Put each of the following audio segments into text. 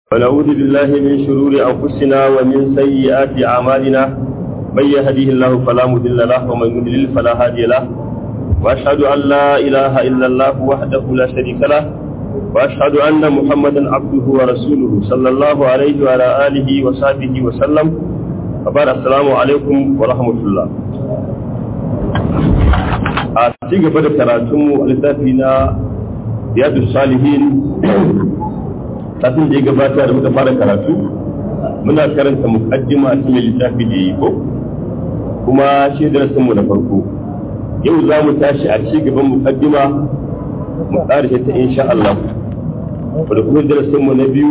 ونعوذ بالله من شرور أنفسنا ومن سيئات أعمالنا من يهديه الله فلا مضل له ومن يضلل فلا هادي له وأشهد أن لا إله إلا الله وحده لا شريك له وأشهد أن محمدا عبده ورسوله صلى الله عليه وعلى آله وصحبه وسلم وبارك السلام عليكم ورحمة الله a ci gaba da karatunmu a littafi na riyadu salihin kafin da ya gabata da muka fara karatu muna karanta mukaddima a cikin littafi da yi ko kuma shi darasin mu na farko yau za mu tashi a ci gaban mukaddima mu ƙarshe ta insha Allah da kuma darasin mu na biyu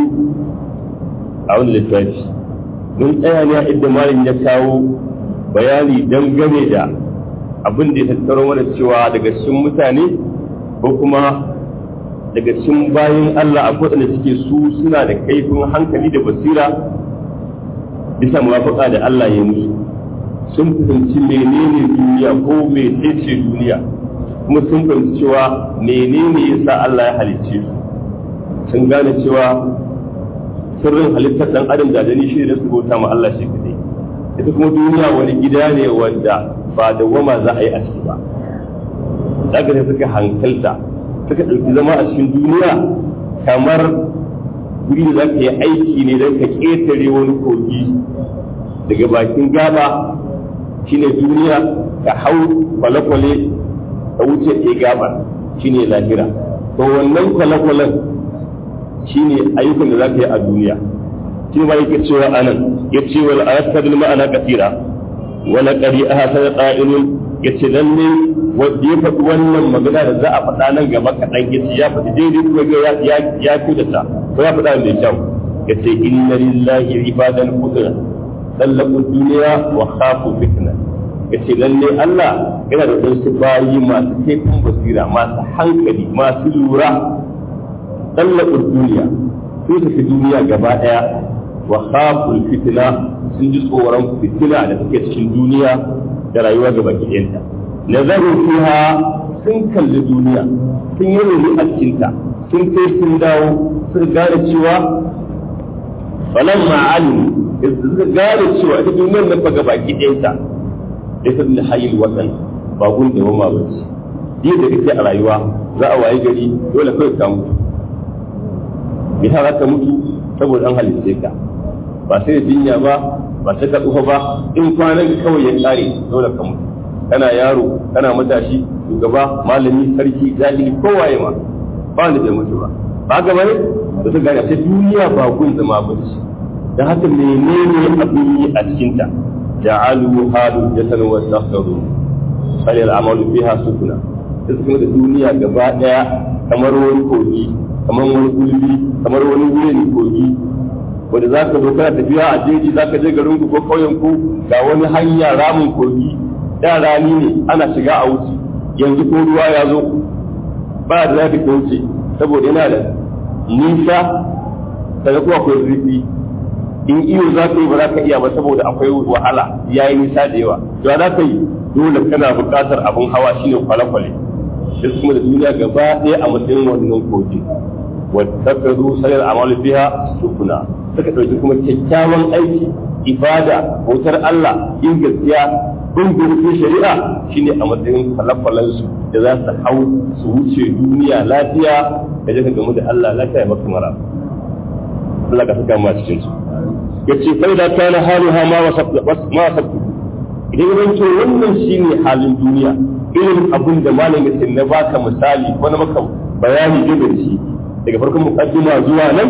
a wani littafi mun tsaya ne a inda malam ya kawo bayani dangane da abin da ya tattaro mana cewa daga cikin mutane ko kuma daga cikin bayan Allah akwai waɗanda suke su suna da kaifin hankali da basira bisa muwafaka da Allah ya musu sun fahimci menene duniya ko mecece duniya kuma sun fahimci cewa menene yasa Allah ya halicce su sun gane cewa sirrin halittar ɗan adam da dani shi da su bauta ma Allah shi kadai ita kuma duniya wani gida ne wanda ba da wama za a yi a ciki ba daga ne suka hankalta suka ɗauki zama a cikin duniya kamar guri da za ka yi aiki ne don ka ƙetare wani kogi daga bakin gaba shine duniya ka hau kwale-kwale ka wuce ɗaya gabar shine lahira to wannan kwale-kwalen shine ayyukan da za ka yi a duniya shi ma yake cewa anan ya ce wal ayatul ma'ana kasira wala qari ahsana qa'ilun yace lalle wanda ya faɗi wannan magana da za a faɗa nan gaba kaɗan yace ya faɗi daidai kuma ya ya ya kudata ko ya faɗa mai kyau yace inna lillahi ibadan qudra dallaqu dunya wa khafu fitna yace lalle Allah yana da wasu bayi masu kaifin basira masu hankali masu lura dallaqu dunya sun tafi duniya gaba ɗaya wa khaful fitna sun ji tsoron fitina da take cikin duniya da rayuwa gaba ɗayanta nazaru fiha sun kalli duniya sun yi rumi a cikinta sun kai sun dawo sun gane cewa falan ma'alim da suka gane cewa ita duniyar nan fa gaba ɗayanta ya san da hayil wasan ba gun da wama ba ce yadda kake a rayuwa za a waye gari dole kawai ka mutu me za ka mutu saboda an halitta ka ba sai da jinya ba ba sai ka tsufa ba in kwanan kawai ya kare dole ka mutu kana yaro kana matashi shugaba malami sarki jahili kowaye ma ba wanda bai mutu ba ba ga bane da ta gane sai duniya ba gun zama ba ce da haka menene abin yi a cikin ta ja'alu halu jatan wa dakharu sai al'amalu fiha sukuna sai kuma da duniya gaba daya kamar wani kogi kamar wani gulbi kamar wani wurin kogi wanda za ka zo kana tafiya a jeji za ka je garin ku ko ƙauyen ku ga wani hanya ramin kogi da rani ne ana shiga a wuce yanzu ko ruwa ya zo ba da za ka wuce saboda yana da nisa daga kuma akwai zurfi in iyo za ka yi ba za ka iya ba saboda akwai wahala ya yi nisa da yawa to za ka yi dole kana buƙatar abin hawa shine kwale-kwale shi kuma da duniya gaba ɗaya a matsayin wannan kogi واتخذوا سير الأعمال فيها سكنا suka ɗauki kuma kyakkyawan aiki ibada bautar Allah yin gaskiya bin gurbin shari'a shine a matsayin falafalan su da za su hau su wuce duniya lafiya da jaka gamu da Allah lafiya ya maka mara Allah ka saka mu a cikin su yace fa da kana haluha ma wasabtu ma wasabtu idan mun ce wannan shine halin duniya irin abin da malamin ya na baka misali ko na maka bayani da shi daga farkon muqaddima zuwa nan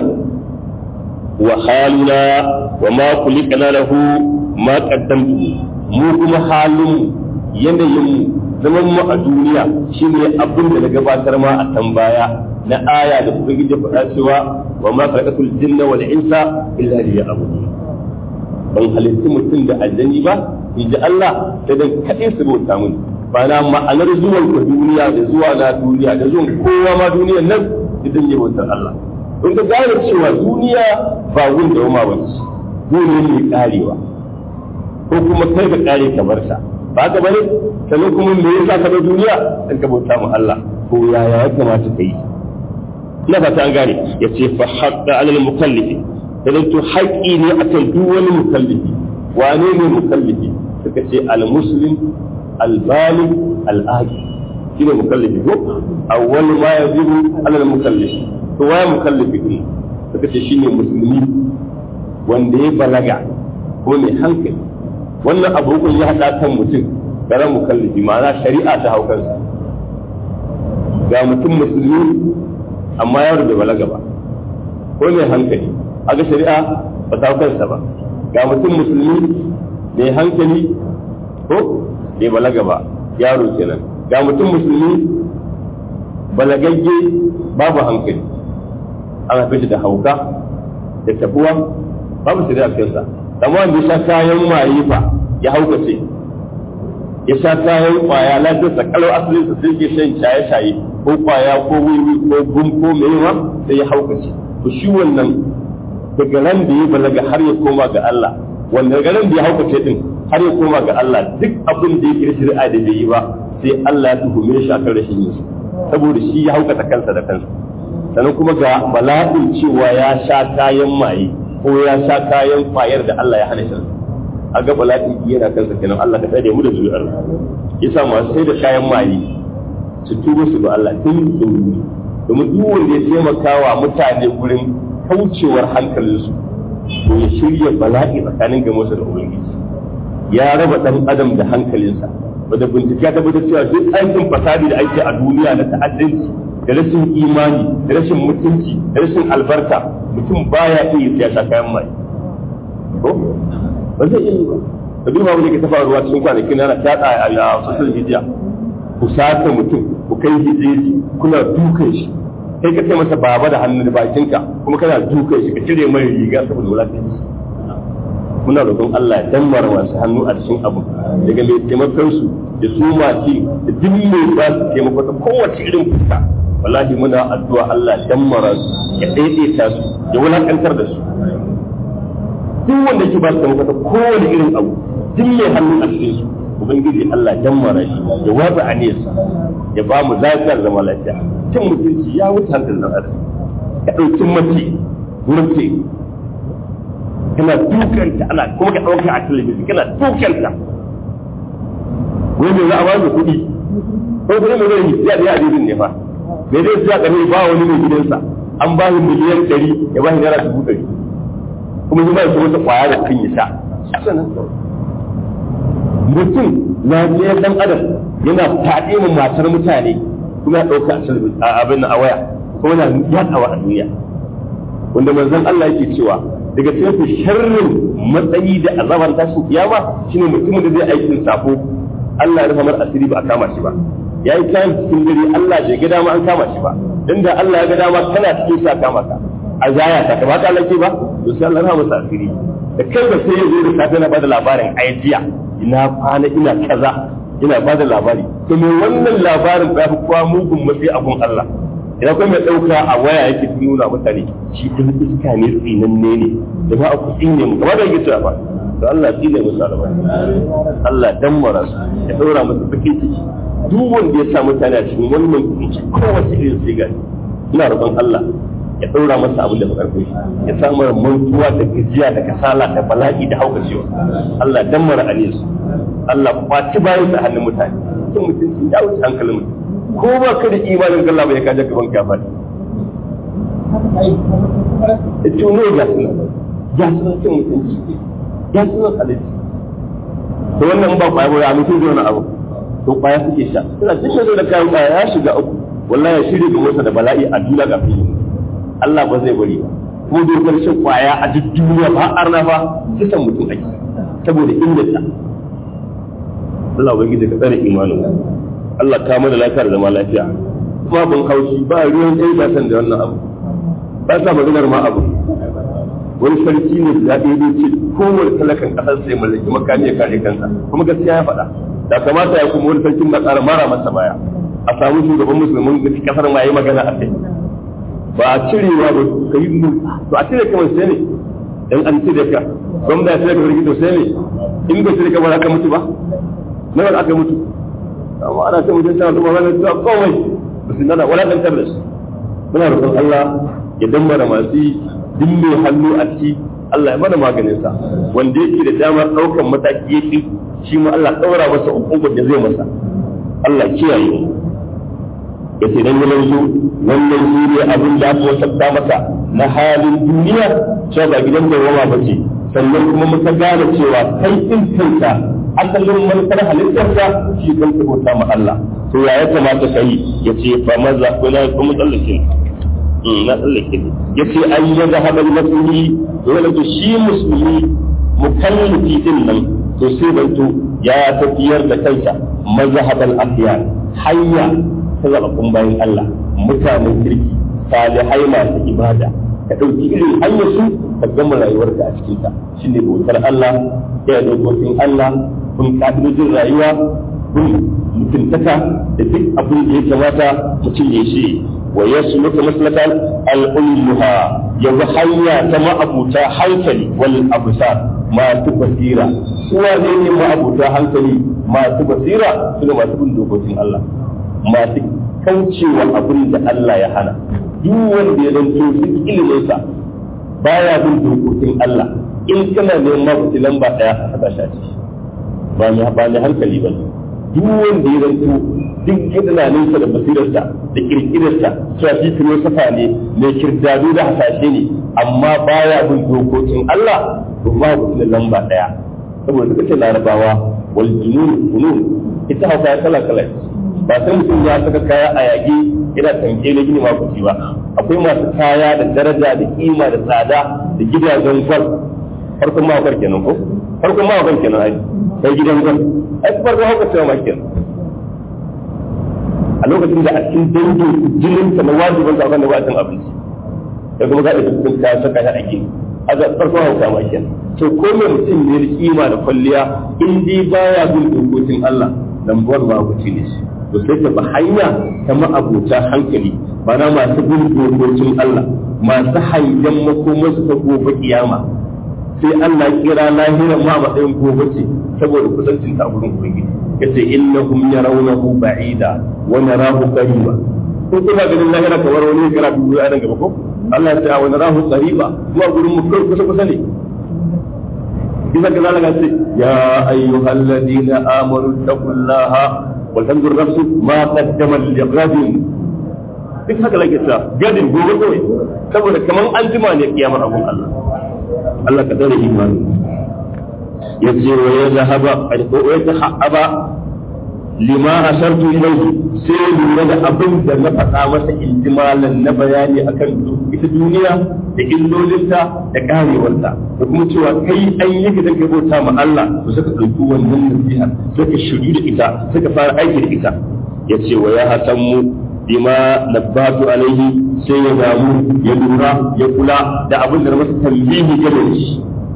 wa halina wa ma kulikana lahu ma qaddamtu mu kuma halin yanayin zaman mu a duniya shine abin da na gabatar ma a can baya na aya da kuma gije faɗa cewa wa ma khalaqatul jinna wal insa illa liya'budun ban halitti mutum da aljani ba inji Allah sai dan kaɗai su bauta mun ba na ma'anar zuwan ka duniya da zuwa na duniya da zuwan kowa ma duniyar nan idan ya bautar Allah kun ga gane cewa duniya ba gun da wama bace dole ne karewa ko kuma kai ka kare ka bar ta ba ka bane sannan kuma me yasa ka bar duniya dan ka bauta mu Allah ko yaya ya kamata ka yi na fata an gane ya ce fa haƙa alal mukallifi da to haƙƙi ne akan duk wani mukallifi wane ne mukallifi suka ce al-muslim al-balig al-aqil shine mukallifi ko awwal ma yajibu alal mukallifi to waye mukallifi din suka ce shine musulmi wanda ya balaga ko mai hankali wannan abubuwan ya haɗa kan mutum garan mukallifi ma'ana shari'a ta hau kansa ga mutum musulmi amma yaro bai balaga ba ko mai hankali aga shari'a ba ta hau kansa ba ga mutum musulmi mai hankali ko bai balaga ba yaro kenan ga mutum musulmi balagagge babu hankali an haife shi da hauka da tabuwa babu shari'a kansa amma wanda ya sha kayan maye fa ya haukace ya sha kayan kwaya lafiyarsa kalau asalin sa sai ke shan shaye-shaye ko kwaya ko wiwi ko gum ko mewa sai ya haukace to shi wannan daga ran da ya balaga har ya koma ga Allah wanda daga ran da ya haukace din har ya koma ga Allah duk abin da yake shari'a da bai yi ba sai Allah ya tuhume shi akan rashin yin saboda shi ya haukata kansa da kansa sannan kuma ga bala'in cewa ya sha kayan maye ko ya sha kayan kwayar da Allah ya hana shi a ga bala'i yana kansa kenan Allah ka tsare mu da zuri'ar yasa masu sai da kayan maye su tuba su ga Allah tun dumi domin duk wanda ya taimaka wa mutane gurin kaucewar hankalinsu to ya shirya bala'i tsakanin ga da ubangiji ya raba dan adam da hankalinsa wadda bincike ta bata cewa duk aikin fasadi da ake a duniya na ta'addanci da rashin imani da rashin mutunci da rashin albarka mutum baya iya ya sha kayan mai ko ba zai iya yi ba ka duba wani ke ta faruwa cikin kwanakin yana ta a social media ku saka mutum ku kai hijeji kuna dukan shi kai ka kai masa baba da hannu da bakinka kuma kana dukan shi ka cire mai riga saboda wulakanci muna roƙon Allah ya dammara masu hannu a cikin abu daga mai taimakon su da su masu da duk mai ba su taimako ta kowace irin fuska wallahi muna addu'a Allah ya dammara su ya daidaita su ya wulakantar da su duk wanda yake ba su taimako ta kowane irin abu duk mai hannu a cikin su ubangiji Allah ya dammara shi ya watsa aniyarsa ya ba mu lafiyar zama lafiya cin mutunci ya wuce hankalin dan adam ka ɗauki mace mace kana dukanta ana kuma ka ɗauka a talabijin kana dukanta wani za a ba da kuɗi ko kuma mai zai yi ya da yadda ne fa mai zai siya ƙarfi ba wani mai gidansa an ba shi miliyan ɗari ya ba shi naira dubu ɗari kuma shi ba shi wata ƙwaya da kan ya sha mutum lafiyar dan adam yana faɗi mu matar mutane kuma ya ɗauka a abin a waya kuma yana yaɗawa a duniya wanda manzon Allah yake cewa daga cikin sharrin matsayi da azabar tashin kiyama shine mutumin da zai aikin safo Allah ya rufa mar asiri ba a kama shi ba yayi kayan cikin dare Allah bai ga dama an kama shi ba dan da Allah ya ga dama kana cikin sa kama ka a zaya ta ba ka lake ba to sai Allah ya rufa masa asiri da kai ba sai ya zo da safe na bada labarin aijiya ina kwana ina kaza ina bada labari to me wannan labarin ba fi kowa mugun matsayi a gun Allah idan kuma mai ɗauka a waya yake nuna mutane shi ɗin iska ne tsinanne ne da ba a ku tsine mu kamar da yake cewa ba to Allah tsine musu alba Allah dammara su ya ɗaura musu bakin ciki duk wanda ya sa mutane a cikin wannan kunci kowace irin sai gani ina roƙon Allah ya ɗaura masa abin da bakar shi ya samu mantuwa da gajiya da kasala da bala'i da haukacewa Allah dammara alisu Allah kwaci bayan sa hannun mutane sun mutunci ya wuce hankalin mutum ko ba ka da imanin Allah bai kaje gaban ka fadi ito ne ga suna ya suna cin mutunci ya suna halitta to wannan ba kwaya ba ya mutum zai wani abu to kwaya suke sha suna cikin da kayan kwaya ya shiga uku wallahi ya shirya ga masa da bala'i a duniya ga fili Allah ba zai bari ba ko dokar shan kwaya a duk duniya ba arna ba kisan mutum ake saboda inganta Allah ubangiji ka tsare imanin Allah ka mana lafiya da zama lafiya kuma ban haushi ba ruwan ɗaya ba san da wannan abu ba sa maganar ma abu wani sarki ne da ɗaya zai ce kowane talakan ƙasar sai mallaki makami ya kare kansa kuma gaskiya ya faɗa da kamata ya kuma wani sarkin na ƙara mara masa baya a samu shugaban musulmin da ƙasar ma yi magana a kai ba a cirewa ba ka yi mu to a cire kamar sai ne in an cire ka gwamna ya cire ka sarki to sai ne in ba cire ka ba za ka mutu ba nawa aka mutu amma ana ta mutum sa kuma wani zuwa kawai ba su nana wadatantar da su muna roƙon Allah ya dammara masu duk mai hannu a ciki Allah ya mana maganin sa wanda yake da damar ɗaukan mataki yake shi ma Allah ɗaura masa hukumar da zai masa Allah kiyaye mu ya ce dan yalan su wannan shi ne abin da aka wasabta masa na halin duniya cewa ba gidan da wama ba ce sannan kuma muka gane cewa kai din kanka asalin manufar halittarsa shi kan bauta ma Allah to ya ya kamata kai ya ce fa maza ko na kuma tsallake na tsallake ya ce an yi zahaba musulmi dole to shi musulmi mukallafi din nan to sai banto ya tafiyar da kansa mazhabal afiyar hanya ta zaɓaɓɓun bayan Allah mutanen kirki salihai masu ibada ka ɗauki irin hanyar su ka gama rayuwarka a cikinta shi ne bautar Allah ya dokokin Allah kun ƙa'idojin rayuwa kun mutuntaka da duk abin da ya kamata mutum ya shi wa ya su muka maslakal al'ulmuha ya bi hanya ta ma'abuta hankali wal abusar masu basira suwa ne ne ma'abuta hankali masu basira su ne masu bin dokokin Allah masu kaucewa abin da Allah ya hana duk wanda ya zanto duk iliminsa baya bin dokokin Allah in kana neman mafi lamba daya a saka shi a ciki ba ni ba ni hankali ba duk wanda ya zanto duk tunaninsa da basirarsa da kirkirarsa cewa shi filosofa ne mai kirdadu da hasashe ne amma baya bin dokokin Allah to ba ku lamba daya saboda suka ce larabawa wal junun funun ita hausa kala kala ba sai mutum ya saka kaya a yage yana tanke na gini makuci ba akwai masu kaya da daraja da kima da tsada da gidajen gwal farkon mawakar kenan ko farkon mawakar kenan ai sai gidan gwal ai farkon hauka cewa ma kenan a lokacin da a cikin dangin jinin ta na wajibin sa kan da ba cin abinci sai kuma za a cikin kaya saka shi a gini a ga farkon hauka ma kenan to ko mai mutum ne da kima da kwalliya in dai baya bin dokokin Allah lambuwar ba wuce ne shi to sai ta hanya ta ma'abuta hankali mana masu bin dokokin Allah masu hangen makomarsu ta gobe kiyama sai Allah kira lahiran ma matsayin gobe ce saboda kusancin ta gurin ubangiji yace innahum yarawnahu ba'ida wa narahu qariba ko kuma ganin lahira kamar wani kira dubu a nan gaba ko Allah ya ce wa narahu qariba kuma gurin mu kai kusa kusa ne bisa ga zalaka ce ya ayyuhalladhina amanu taqullaha ولتنظر نفس ما قدمت لغد duk haka lake cewa gadin gobe kawai saboda kamar an jima ne kiyamar abun Allah Allah ka dare imani ya ce wa ya zahaba ko ya zahaba lima ashartu ilayhi sai lura da abin da na faɗa masa intimalan na bayani akan ita duniya da illolinta da karewarta da kuma cewa kai an yi ka danka bauta ma Allah to suka ɗauki wannan nasiha suka shiru da ita suka fara aiki da ita ya ce wa ya hatan mu bima nabbatu alaihi sai ya damu ya lura ya kula da abin da masa tambihi game da shi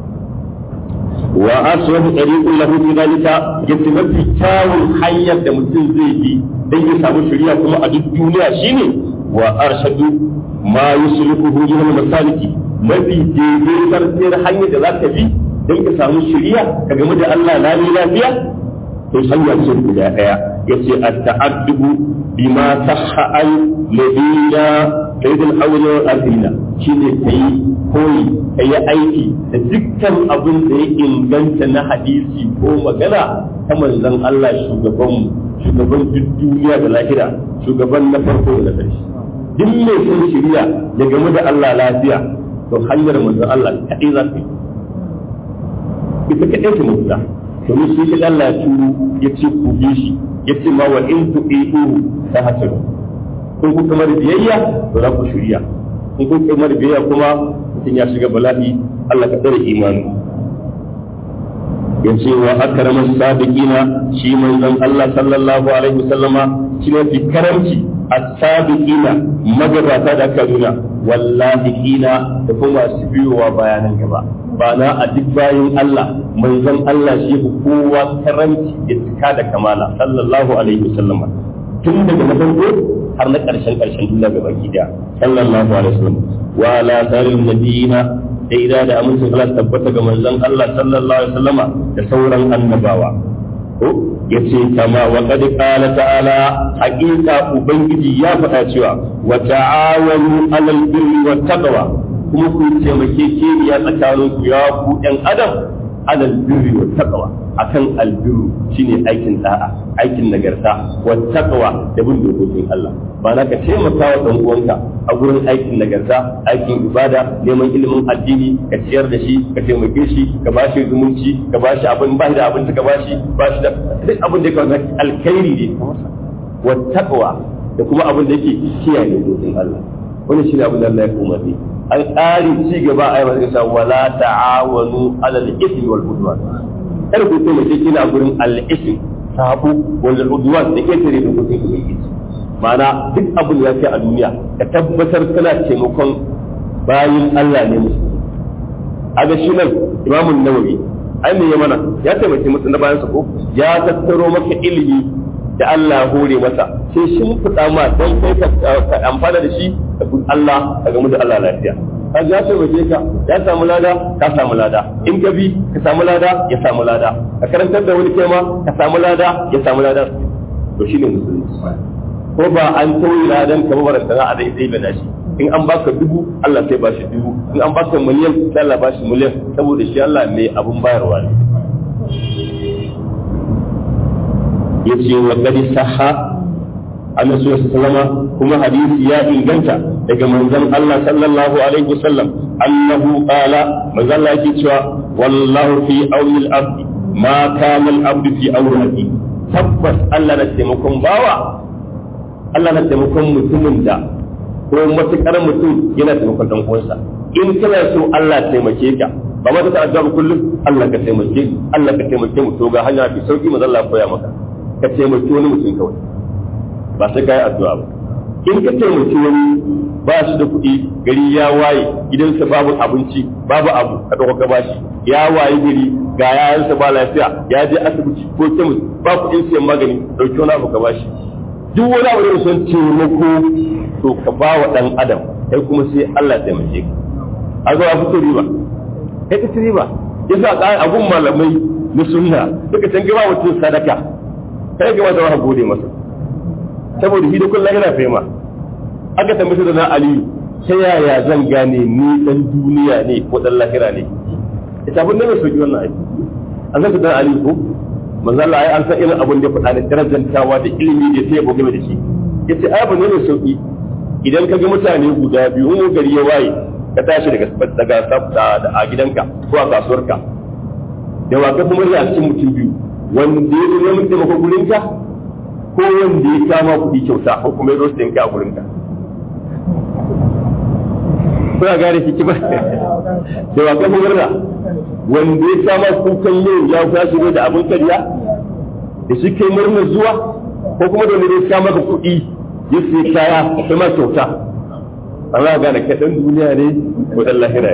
wa aswahu tariqun lahu fi dalika yace mafi kyawun hanyar da mutum zai bi dan ya samu shari'a kuma a duk duniya shine wa arshadu ma yuslihu min masaliki mafi daidaitar tsayar hanyar da za ka bi dan ka samu shari'a ka game da Allah lami lafiya to hanya ce guda daya yace at-ta'addubu bima sahha al-ladina sayyidul awwal wal akhirina shine kai koyi kai aiki da dukkan abin da ya inganta na hadisi ko magana ta manzon Allah shugaban shugaban duk duniya da lahira shugaban na farko da na ƙarshe duk mai son shiriya ya game da Allah lafiya to hanyar manzon Allah kaɗai za ka yi ita kaɗai ta mafita domin shi ka Allah ya turo ya ce ku bi shi ya ce ma wa in tu'i'u ta hasaru kun ku kamar biyayya to za ku shirya kun ku kamar biyayya kuma mutum ya shiga bala'i Allah ka tsare imani ya ce wa akramas sabiqina shi manzon Allah sallallahu alaihi wasallama shi ne fi karamci as-sabiqina magabata da aka nuna wallahi kina da kuma su biyowa bayanan gaba ba na a duk bayan Allah manzon Allah shi ku kowa karanci da cika da kamala sallallahu alaihi wasallama tun daga na farko har na karshen karshen duniya ga baki da sallallahu alaihi wasallam wa ala saril nabiyina da ida da amincin Allah tabbata ga manzon Allah sallallahu alaihi wasallama da sauran annabawa ya ce kama wa qad qala ta'ala haqiqa ubangiji ya faɗa cewa wa ta'awanu 'alal birri wat taqwa kuma ku taimake keniya tsakanin ku ya ku ɗan adam 'alal birri wat taqwa akan albiru shine aikin da'a aikin nagarta wa taqwa da bin dokokin Allah ba na ka taimaka wa dan uwanka a gurin aikin nagarta aikin ibada neman ilimin addini ka ciyar da shi ka taimake shi ka ba shi zumunci ka ba shi abin ba da abin ka ba shi ba shi da duk abin da ka wasa alkhairi ne wa taqwa da kuma abin da yake kiyaye dokokin Allah wannan shine abin da Allah ya umarni an ƙari ci gaba a yi sa wala ta'awanu alal ismi wal udwan kar ku taimake shi a gurin al-ism sabu wal udwan da ke tare da dokokin ubangiji ma'ana duk abin da ya kai a duniya ka tabbatar kana taimakon bayin Allah ne musu a ga shi nan imamun nawawi ai me ya mana ya taimake musu na bayan ko ya tattaro maka ilimi da Allah hore masa sai shi fita ma don kai ka amfana da shi da Allah ka gamu da Allah lafiya ka ya taimake ka ya samu lada ka samu lada in ka bi ka samu lada ya samu lada ka karantar da wani kema ka samu lada ya samu lada to shine musulunci ko ba an tauye ladan ka ba sana a dai da nashi in an baka dubu Allah sai bashi dubu in an baka miliyan sai Allah bashi miliyan saboda shi Allah mai abun bayarwa ne yace wa qad sahha annabi sallallahu kuma hadisi ya inganta daga manzon Allah sallallahu alaihi wasallam annahu qala manzon Allah yake cewa wallahu fi awli al-abd ma kana al-abd fi awli tabbas Allah na taimakon bawa Allah na taimakon mutumin da ko matukar mutum yana taimakon dan uwansa in kana so Allah taimake ka ba ma ta addu'a kullum Allah ka taimake Allah ka taimake mu to ga hanya fi sauki manzon Allah koya maka ka taimaki wani mutum kawai ba sai ka yi addu'a ba in ka taimaki wani ba shi da kuɗi gari ya waye gidansa babu abinci babu abu ka ɗauka ka bashi ya waye gari ga yayansa ba lafiya ya je asibiti ko kemis ba kuɗin siyan magani ɗauki wani abu ka bashi duk wani abu da son taimako to ka ba wa ɗan adam kai kuma sai Allah ya taimake ka a zo a fito riba kai ka ci riba yasa abun malamai na sunna duka can gaba mutum sadaka kai ga wata gode masa saboda shi da kullum yana fema aka tambaye da na aliyu ta yaya zan gane ni dan duniya ne ko dan lahira ne ita abin da mai soki wannan aiki an san dan aliyu ko manzo Allah ai an san irin abin da ya faɗa da darajantawa da ilimi da sai ya boge da shi yace ai abin ne mai sauki idan ka ga mutane guda biyu in gari ya waye ka tashi daga daga sabta da a gidanka ko a kasuwarka da wa ka kuma a cikin mutum biyu wanda ya zo neman taimako gurinka ko wanda ya kama kuɗi kyauta ko kuma ya zo sayan ka a gurinka kuna gane kiki ba da wa kan murna wanda ya kama kukan yau ya tashi ne da abin kariya da shi kai murnar zuwa ko kuma da wanda ya kama ka kuɗi ya sai kaya sai ma kyauta Allah gane kai dan duniya ne ko dan lahira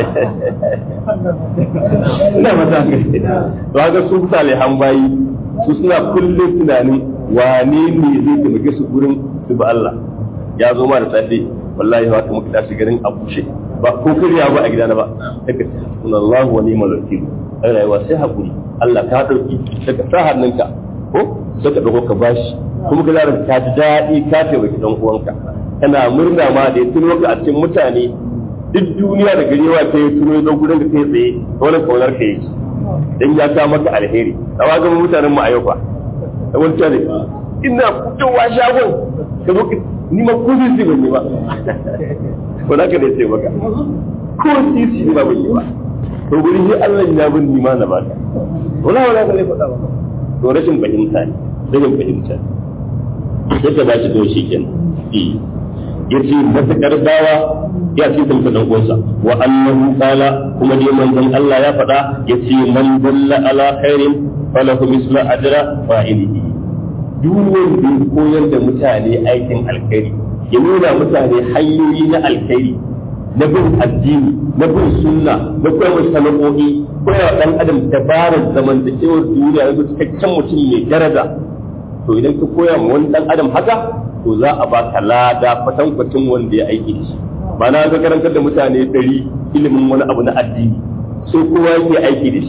ina mata ga to haka su salihan bayi su suna kullum tunanin wane ne zai taimake su gurin su ba Allah ya zo ma da safe wallahi haka muka tashi garin a bushe ba ko kariya ba a gidana ba daga Allah wa ni'mal wakil ai rayuwa sai hakuri Allah ka dauki daga sa hannunka ko sai ka dauko ka bashi kuma ka zara ka ji daɗi ka taimaki dan uwanka kana murna ma da ya tuno ka a cikin mutane duk duniya da garewa ta yi tuno ya zo gurin da kai tsaye wani kaunar ka yake dan ya ka maka alheri amma ga mutanen mu a yau fa da wani tare ina fitowa shagon ka zo ni ma ko sisi ban yi ba ko da ka ne sai maka ko sisi ni ba ban yi ba to gurin shi Allah ya bin ni ma na baka wala wala ka ne faɗa ba to rashin fahimta ne rashin fahimta sai ka ba shi to shi kenan yace matakar bawa ya ce ta dan uwansa wa annahu qala kuma dai manzon Allah ya faɗa yace man dalla ala khairin falahu misla ajra fa'ilihi duk wanda ya koyar da mutane aikin alkhairi ya nuna mutane hanyoyi na alkhairi na bin addini na bin sunna na koyar sana'o'i koyar dan adam dabarar zamantakewar duniya ya cikakken mutum mai daraja to idan ka koya ma wani dan adam haka to za a baka lada kwatankwacin wanda ya aiki da shi ba na ga karantar da mutane ɗari ilimin wani abu na addini sai kowa yake aiki da shi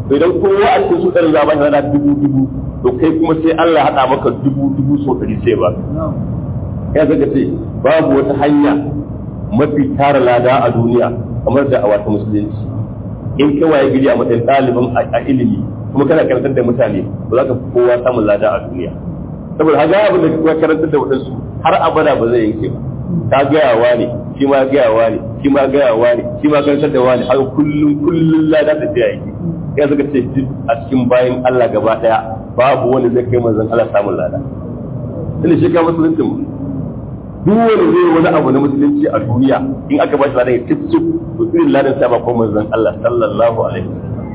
to idan kowa a cikin su ɗarin za a bashi lada dubu dubu to kai kuma sai Allah haɗa maka dubu dubu so ɗari sai ba ya zaka ce babu wata hanya mafi tara lada a duniya kamar da a wata musulunci in kai waye gidi a matsayin ɗalibin a ilimi kuma kana karantar da mutane ba za ka fi kowa samun lada a duniya saboda haka abin da kuma karantar da waɗansu har abada ba zai yanke ba ka gayawa ne shi ma gayawa ne shi ma gayawa ne shi ma karantar da wani har kullum kullum lada da ta yake ya suka ce duk a cikin bayan Allah gaba daya babu wani zai kai manzon Allah samun lada tunda shi ka musulunci mu duk wani zai wani abu na musulunci a duniya in aka ba shi ladan ya tifsu to irin ladan sa ba ko manzon Allah sallallahu alaihi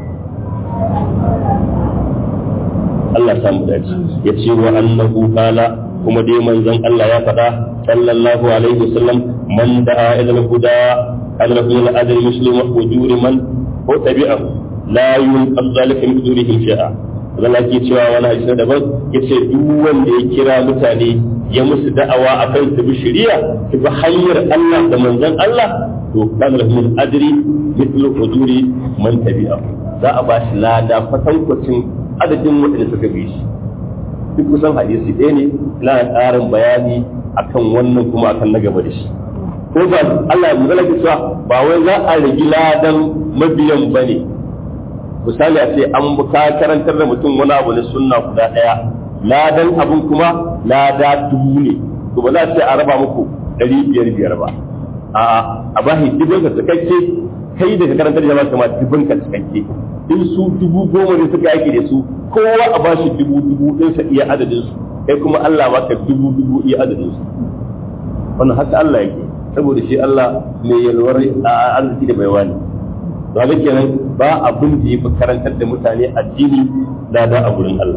Allah samu dace ya ce wa annahu qala kuma dai manzon Allah ya faɗa sallallahu alaihi wasallam man da'a ila al-huda adlahu ila adl muslim wa ujuri man ko tabi'ahu la yunqas zalika min ujurihim shay'a zan ake cewa wani hadisi daban yace duk wanda ya kira mutane ya musu da'awa akan su bi shari'a su bi hanyar Allah da manzon Allah to kana lahu min ajri mithlu ujuri man tabi'ahu za a ba shi lada kwatankwacin adadin waɗanda suka bi shi duk kusan hadisi ɗaya ne na ƙarin bayani akan wannan kuma akan na gaba da shi ko ba Allah ya magana cewa ba wai za a rigi ladan mabiyan ba ne misali a ce an ka karantar da mutum wani abu na sunna guda ɗaya ladan abun kuma lada dubu ne to ba za a ce a raba muku ɗari biyar biyar ba a'a a bashi dubin ka cikakke kai daga karantar jama'a kama dubin ka cikakke in su dubu goma ne suka yaki da su kowa a bashi dubu dubu ɗinsa iya adadin su kai kuma Allah baka dubu dubu iya adadin su wannan haka Allah yake saboda shi Allah mai yalwar arziki da baiwa ne ba ga kenan ba abin da yafi karantar da mutane addini da da a gurin Allah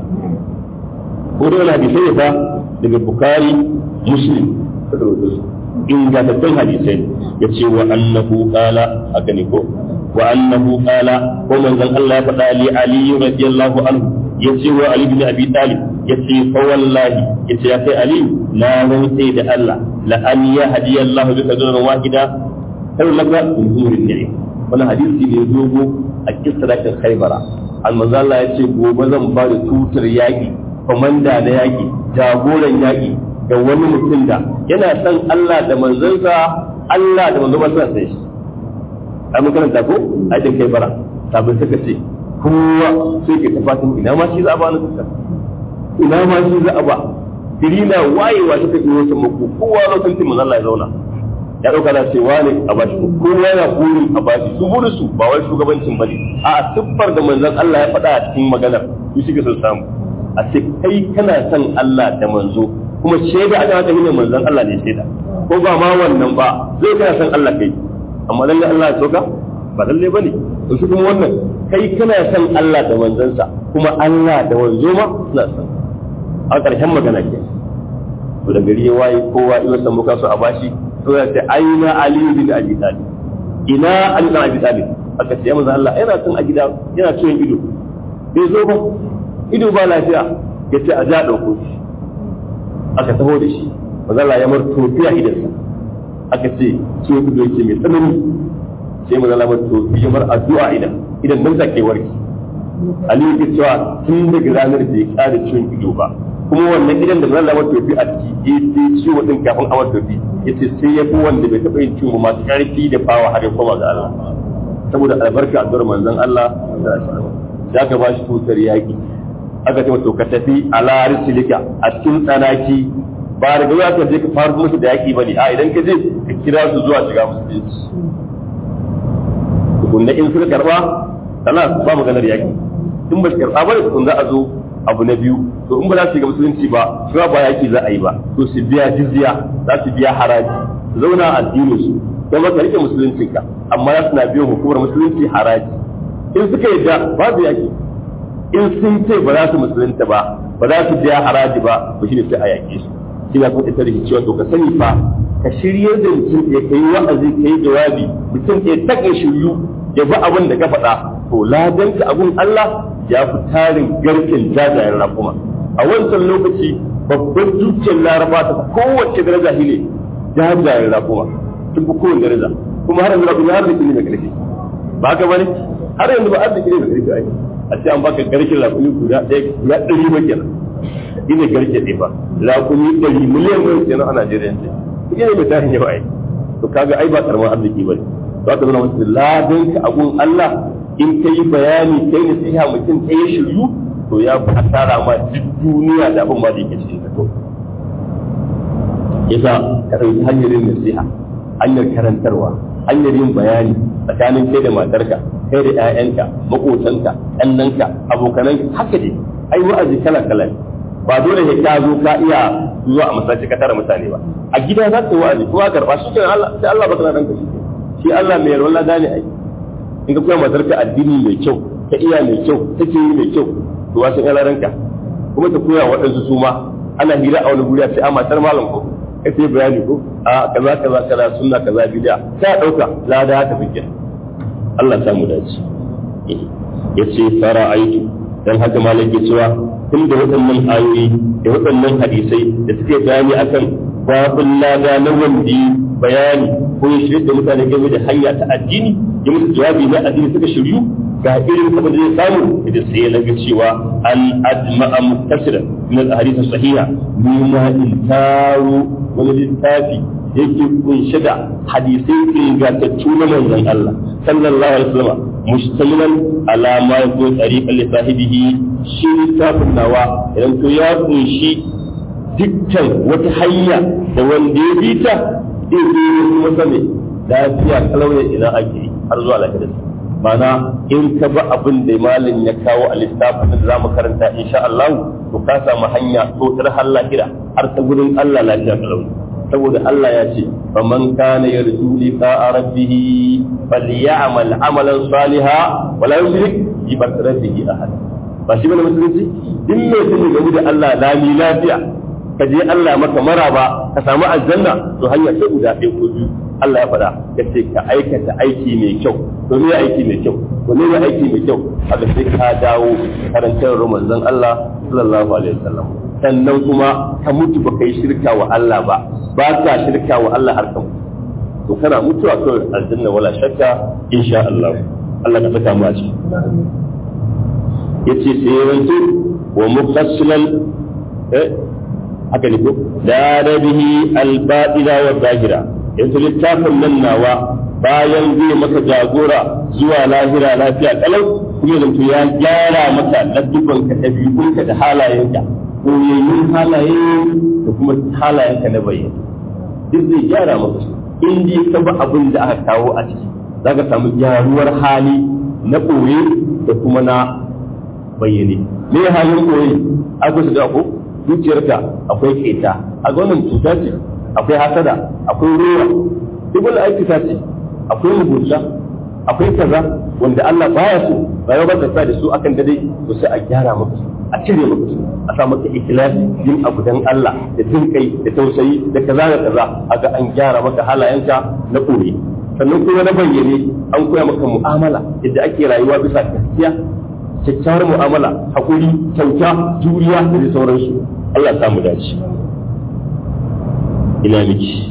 ko da wani hadisai ba daga Bukhari Muslim ingantattun hadisai ya ce wa annahu qala haka ne ko wa annahu qala ko manzon Allah ya faɗa li Ali radiyallahu anhu ya ce wa Ali bin Abi Talib ya ce fa wallahi ya ce ya kai Ali na rantse da Allah la an ya hadiya Allah bika dunan wahida kai laka min umurin ni'im wannan hadisi ne dogo a kisratin Khaybara al manzon Allah ya ce gobe zan ba da tutar yaki komanda na yaki jagoran yaki ga wani mutum da yana son Allah da manzansa Allah da manzo ba suna sai shi ai mun karanta ko ai da kai bara sabin suka ce kowa sai ke tafatin ina ma shi za a ba na tuka ina ma shi za a ba dirina wayewa suka yi wasu mako kowa lokacin manzo Allah ya zauna ya dauka da ce wane a bashi kowa yana burin a bashi su burin su ba wai shugabancin bane a siffar da manzon Allah ya faɗa a cikin maganar su shi sun samu a ce kai kana son Allah da manzo kuma shaida aka haka ne manzon Allah ne shaida ko ba ma wannan ba zai kana san Allah kai amma lalle Allah ya soka ba lalle bane to shi kuma wannan kai kana san Allah da manzansa kuma Allah da wanzo ma suna san a ƙarshen magana ke to da gari ya waye kowa iya san muka so a bashi to ya ce aina ali bin abi talib ina ali bin abi talib aka ce manzon Allah yana san a gida yana ciwon ido bai zo ba ido ba lafiya ya ce a ja ɗauko shi aka taho da shi mazala ya mar tofi a idansa aka ce ciwo ido yake mai tsanani sai mazala mar tofi ya mar addu'a idan idan nan take warki Ali yake cewa tun daga ranar da ya kare ciwon ido ba kuma wannan idan da mazala mar tofi a ciki ya ce ciwo din kafin a mar tofi ya ce sai ya fi wanda bai taɓa yin ciwo masu ƙarfi da fawa har ya koma ga Allah saboda albarka addu'ar manzon Allah da aka ba shi tutar yaƙi aka ce to ka tafi ala risilika a cikin tsanaki ba da gaba ka je ka fara musu da yaki bane a idan ka je ka kira su zuwa shiga musulunci tukunna in suka karba sana ba maganar yaki in ba su karba ba tukun za a zo abu na biyu to in ba za su shiga musulunci ba su ba yaki za a yi ba to su biya jizya za su biya haraji su zauna a addinin su don ba ka rike musuluncinka amma za su na biyan hukumar musulunci haraji in suka yadda babu yaki in sun ce ba za su musulunta ba ba za su biya haraji ba ba shi ne sai a yaƙe su shi na kuma ita da cewa to ka sani fa ka shirya da mutum ya kai wa'azi ka yi jawabi mutum ya taƙa shiryu ya bi abin da ka faɗa to ladanka abun Allah ya fi tarin garken jajayen rakuma a wancan lokaci babban dukiyar laraba ta kowace daraja shi ne jajayen rakuma tun fi kowace daraja kuma har yanzu rakuma har da ne mai ƙarfi ba haka ba ne har yanzu ba arziki ne mai ƙarfi ai a ce an baka garke rakumi guda ɗaya guda ɗari ba kenan ina garke ɗaya ba rakumi ɗari miliyan mai kenan a Najeriya ce ina mai tarin yawa ai to kaga ai ba karamin arziki ba ne to aka zama wasu ladan ka abun Allah in ka yi bayani kai nasiha mutum ɗaya shiryu to ya fi asara ma duk duniya da abin ma da yake cikin ka to yasa ka ɗauki hanyar yin nasiha hanyar karantarwa hanyar yin bayani tsakanin kai da matarka kai da 'ya'yanka maƙotanka ɗannanka abokananka haka ne ai wa'azi kala kala ne ba dole ne ka zo ka iya zuwa a masallaci ka tara mutane ba a gida za ka yi wa'azi kuma karba shi kenan Allah sai Allah baka na danka shi shi Allah mai yarwa lada ne ai in ka koya matarka addini mai kyau ta iya mai kyau take yi mai kyau to wasu ƴan ranka kuma ta koya waɗansu su ma ana hira a wani guri a ce a matar malam ko kai sai bayani ko a kaza kaza kaza sunna kaza bid'a sai dauka lada haka fike Allah ta mu dace yace fara aitu dan haka malam ke cewa tun da waɗannan ayoyi da waɗannan hadisai da suke bayani akan babin lada na wandi bayani ko ya shirya da mutane game da hanya ta addini ya musu jawabi na addini suka shiryu ga irin abin da zai samu da sai ya laga cewa an adma'a muttasira min al-ahadith sahiha mimma in taru wani littafi yake kunshe da hadisai ingantattu na manzon Allah sallallahu alaihi wasallam mustamilan ala ma yakun tariqan li sahibihi shi littafin nawa idan to ya kunshi dukkan wata hanya da wanda ya bi ta zai yi masa ne lafiya kalauya idan ake har zuwa lafiyar mana in ka ba abin da malin ya kawo a littafin da za mu karanta insha Allah to ka samu hanya to tar har lahira har ta gurin Allah lafiya kalauya saboda Allah ya ce faman kana yarju liqa rabbih falyamal amalan salihan wala yushrik bi rabbih ahad ba shi bane musulunci din ne sun gamu da Allah lami lafiya ka je Allah maka maraba ka samu aljanna to hanya ce guda ɗaya ko biyu Allah ya faɗa ya ce ka aikata aiki mai kyau to me aiki mai kyau to ne aiki mai kyau haka sai ka dawo karantar manzon Allah sallallahu alaihi wasallam sannan kuma ka mutu ba kai shirka wa Allah ba ba ka shirka wa Allah har ka mutu to kana mutuwa kawai aljanna wala shakka insha Allah Allah ka saka mu a ciki yace sai yanzu wa mufassilan eh haka ne ko da bihi al-batila wa zahira yanzu littafin nan nawa bayan zai maka jagora zuwa lahira lafiya kalau kuma yanzu ya gyara maka laddubanka ɗabi'unka da halayenka koyayyun halaye da kuma halayenka na bayyana duk zai gyara maka su in dai ka ba abin da aka kawo a ciki za ka samu gyaruwar hali na ɓoye da kuma na bayyane me halin ɓoye akwai su da ko zuciyarka akwai keta a wannan cuta ce akwai hasada akwai ruwa duk wani aiki ta ce akwai mugunta akwai kaza wanda Allah baya so rayuwa ba ta sa da su akan dade to sai a gyara maka su a cire maka su a sa maka ikhlasi yin abu dan Allah da jin kai da tausayi da kaza da kaza aga an gyara maka halayenka na koyi sannan kuma na bayyane an koya maka mu'amala yadda ake rayuwa bisa gaskiya kyakkyawar mu'amala hakuri kyauta juriya da sauransu Allah ya samu dace ina miki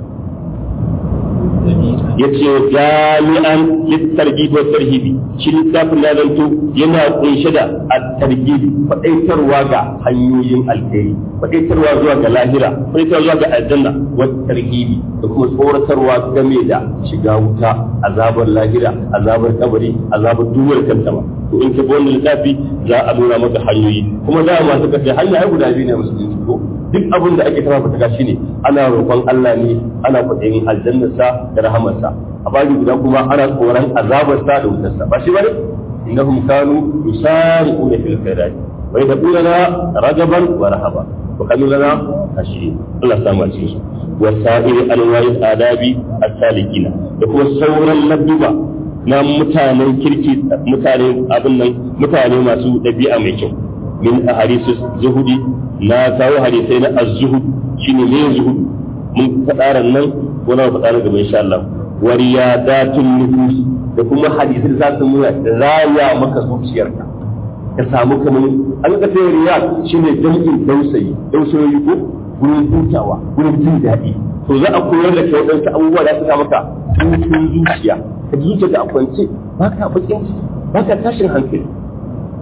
ya ce jami'an littargi wa tarhibi shi littafin na zanto yana kunshe da at-targibi faɗaitarwa ga hanyoyin alheri faɗaitarwa zuwa ga lahira faɗaitarwa zuwa ga aljanna wa tarhibi da kuma tsoratarwa game da shiga wuta azabar lahira azabar kabari azabar duwar kanta ba to in ka bi wannan littafi za a nuna maka hanyoyi kuma za a masu kace hanya ai guda biyu ne musulunci ko duk abin da ake tara fata shine ana roƙon Allah ne ana kwaɗayin aljannarsa da rahamarsa a baji guda kuma ana tsoron azabarsa da wutarsa ba shi bane innahum kanu yusari'una fil khairat wa yad'una ragaban wa rahaba wa kanu lana khashiyin Allah samu a cikin su wa sa'iri alwa'il adabi as-salikina da kuma sauran ladduba na mutanen kirki mutane abin nan mutane masu ɗabi'a mai kyau min ahadisu zuhudi na kawo hadisai na az-zuhud shine ne zuhud mun faɗa nan ko na faɗa gaba insha Allah wa riyadatun nufus da kuma hadisai da za su nuna raya maka zuciyarka ka samu kamar an ka sai riyad shine jam'in dausayi dausayi ko gurin hutawa gurin jin daɗi to za a koyar da kai wadansu abubuwa da suka maka hutun zuciya ka ji zuciya a kwance ba ka bakin ba ka tashin hankali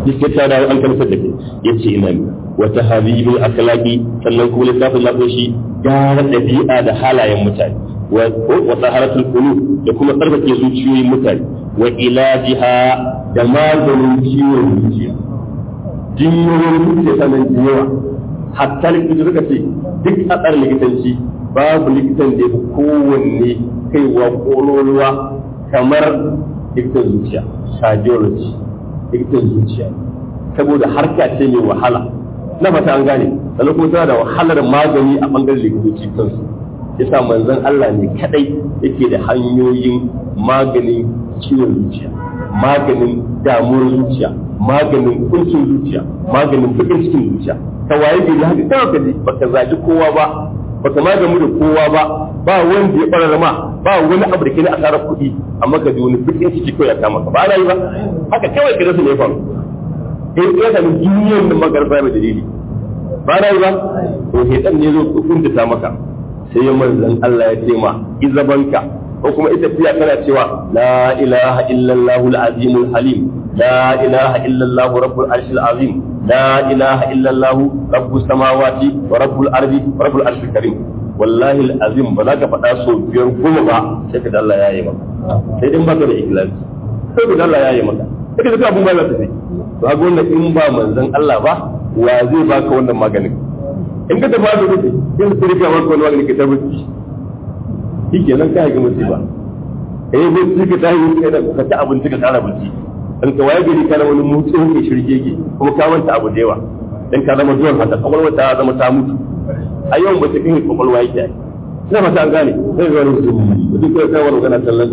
duk ta dawo an karanta da kai yace ina ne wata habibul akhlaqi sannan kuma littafin na shi gyara dabi'a da halayen mutane wa taharatul qulub da kuma tsarkake zuciyoyin mutane wa ilajiha da maganin ciwon zuciya jinyoyin zuciya sanan da yawa hatta likita suka ce duk a tsarin likitanci babu likitan da ya fi kowanne kaiwa kololuwa kamar likitan zuciya cardiology likitan zuciya saboda harka ce mai wahala na fata an gane sannan kuma tana da wahalar magani a bangaren likitoci kansu yasa manzon Allah ne kadai yake da hanyoyin maganin ciwon zuciya maganin damuwar zuciya maganin kuncin zuciya maganin bakin cikin zuciya ka waye gari haka kawai ka ji baka zagi kowa ba baka magamu da kowa ba ba wanda ya ɓarar ma ba wani abu da ke na asarar kuɗi amma ka ji wani bakin ciki kawai ya kama ka ba na yi ba haka kawai ka rasa ne faru in ya sami duniyar da magarba mai dalili ba na yi ba to hetan ne zo kuntuta maka sai ya manzan Allah ya ce ma izabanka ko kuma ita fiya kana cewa la ilaha illallah al-azim halim la ilaha illallah rabbul arshil azim la ilaha illallah rabbus samawati wa rabbul ardi wa rabbul arshil karim wallahi al-azim ba za ka faɗa so biyar goma ba sai ka dalla yayi maka sai din baka da ikhlas sai ka dalla yayi maka sai ka abun ba za ta sai to ga wannan in ba manzon Allah ba wa zai baka wannan maganin in ka tafi asibiti in su rika maka wani magani ka tabbaci shi ke nan ka ga musiba eh ko su ka tashi kai da ka ci abinci ka tsara bacci in ka waye gari kana wani mutu ke shirgege kuma ka manta abu da yawa dan ka zama zuwan haka kwakwalwa ta zama ta mutu a yawan ba ta kai kwakwalwa yake ina fata an gane sai ga wani mutum mutum kai kai wani kana tallan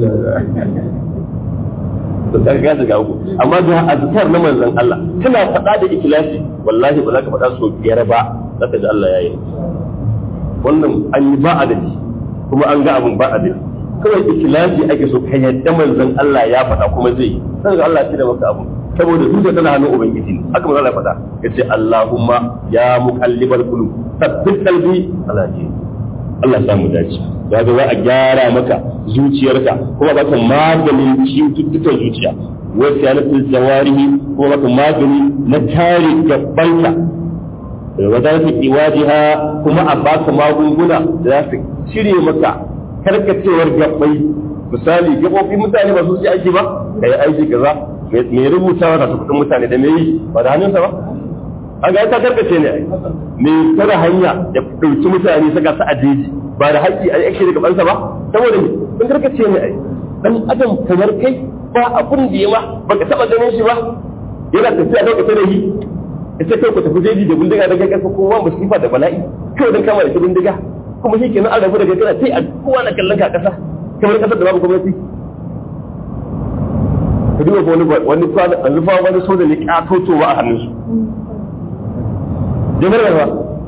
to ka ga ga uku amma da azkar na manzon Allah kana faɗa da ikhlasi wallahi ba za ka faɗa so biyar ba za ka ji Allah ya yi wannan an yi ba adadi kuma an ga abin ba adadi kawai ikhlasi ake so ka yadda manzon Allah ya faɗa kuma zai yi sai ga Allah ya da maka abu saboda zuciya tana hannun ubangiji ne haka manzon Allah ya faɗa yace Allahumma ya muqallibal qulub thabbit qalbi ala dinik Allah ya samu dace ya ga za a gyara maka zuciyarka kuma baka maganin cututtukan zuciya wasu yanatul jawarihi kuma baka magani na kare gabanka wa za su iwajiha kuma a baka magunguna da za su cire maka karkacewar gabbai misali gabobi mutane ba su ci aiki ba da ya aiki kaza mai rubutawa da kudin mutane da me yi ba da hannunsa ba an ga ta karkace ne me tara hanya ya dauki mutane saka su a jeji ba da haƙƙi a yake daga bansa ba saboda me sun karkace ne ai dan adam kamar kai ba abun da ya ma baka taba ganin shi ba yana tafiya da kace da yi ita kai ku tafi jeji da bindiga da kai kasa kowa musifa da bala'i kai dan kama da shi bindiga kuma shi kenan an rabu da kai kana sai a kowa na kallon ka kasa kamar kasar da babu gwamnati ka duba wani wani kwana an rufa wani soja ne katotowa a hannunsu jami'ar ba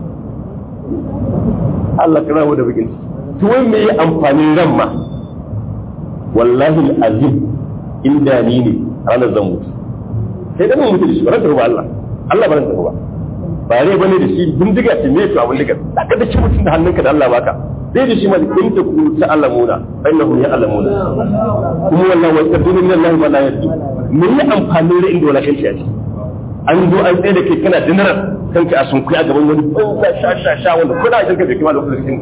Allah kana mu da bikin to wai me yi amfanin ran ma wallahi azim inda ni ne ranar zan mutu sai dan mutu da shi ran ba Allah Allah ba ran ba ba rai bane da shi bindiga ce me to abin diga ka da shi mutun da hannunka da Allah baka sai da shi ma in ta ku ta alamuna innahu ya alamuna kuma wallahi wa tadunu min Allah ma la yadu me yi amfanin rai inda wala kanci a ciki an zo an tsaye da ke kana dinarar kanka a sun a gaban wani banza sha sha sha wanda kuna jin ka bai kima da lokacin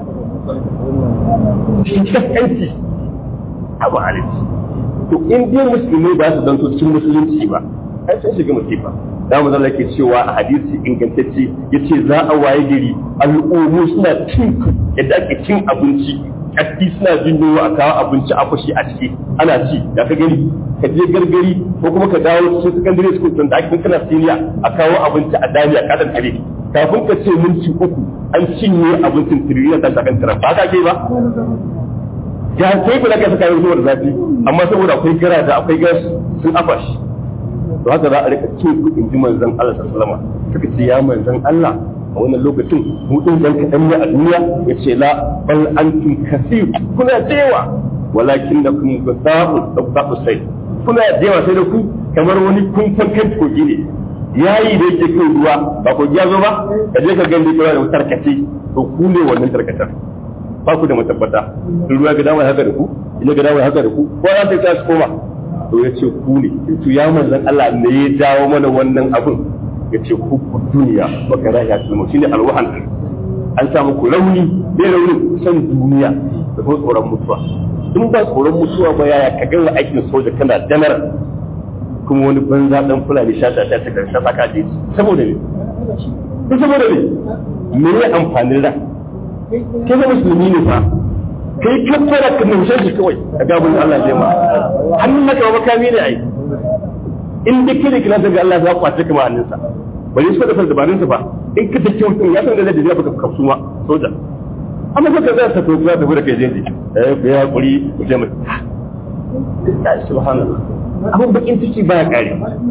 shi kaskanci abu alici to in dai musulmi ba su zanto cikin musulunci ba ai sun shiga musifa da mu zalla ke cewa a hadisi ingantacce yace za a waye gari al'ummu suna cin yadda ake cin abinci kaddi suna jin yunwa a kawo abinci a fashi a ciki ana ci da ka gani ka je gargari ko kuma ka dawo cikin secondary school tun da ake kana senior a kawo abinci a dami a kadan kare kafin ka ce minti uku an cinye abincin tiriliyan da kan tara ba ka ke ba ya sai ku da ka saka yanzu da zafi amma saboda akwai gara da akwai gas sun afashi to haka za a rika cin kuɗin ji manzon Allah sallallahu alaihi suka ce ya manzon Allah a wannan lokacin mu din dan kadan ne a duniya yace la bal antum kasir kuna dewa walakin da kun gasa'u dabbu sai kuna dewa sai da ku kamar wani kun fankan kogi ne yayi da yake kai ruwa ba ko ya zo ba ka je ka gani kira da tarkace to ku ne wannan tarkatar ba ku da matabbata ruwa ga dama haka da ku ina ga dama haka da ku ko za ta tashi koma to ya ce ku ne to ya manzan Allah ne ya jawo mana wannan abun ya ce ku ku duniya baka rahiya tulmu shine alwahan an samu ku rauni bai rauni san duniya da kuma tsoron mutuwa in ba tsoron mutuwa ba yaya ka gama aikin soja kana janar kuma wani banza dan fulani sha sha sha ta sha saka je saboda ne ko saboda ne me ne amfanin ran kai ga musulmi ne fa kai ka fara ka mushe shi kawai a gabin Allah zai ma hannun naka ba makami ne ai in dai kire kila daga Allah za ku kwace kama hannunsa bari su da fara dabarun sa ba in ka dake mutum ya san da zai baka kafsu ma soja amma ka zai sa to za ta bude kai zai eh ku ya hakuri ku je mu subhanallah abun bakin ciki baya kare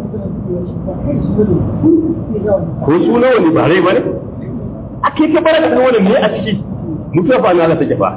ko su nawa ne ba rai ba ne ake ka bara ka wani ne a ciki mutuwa fa Allah take fa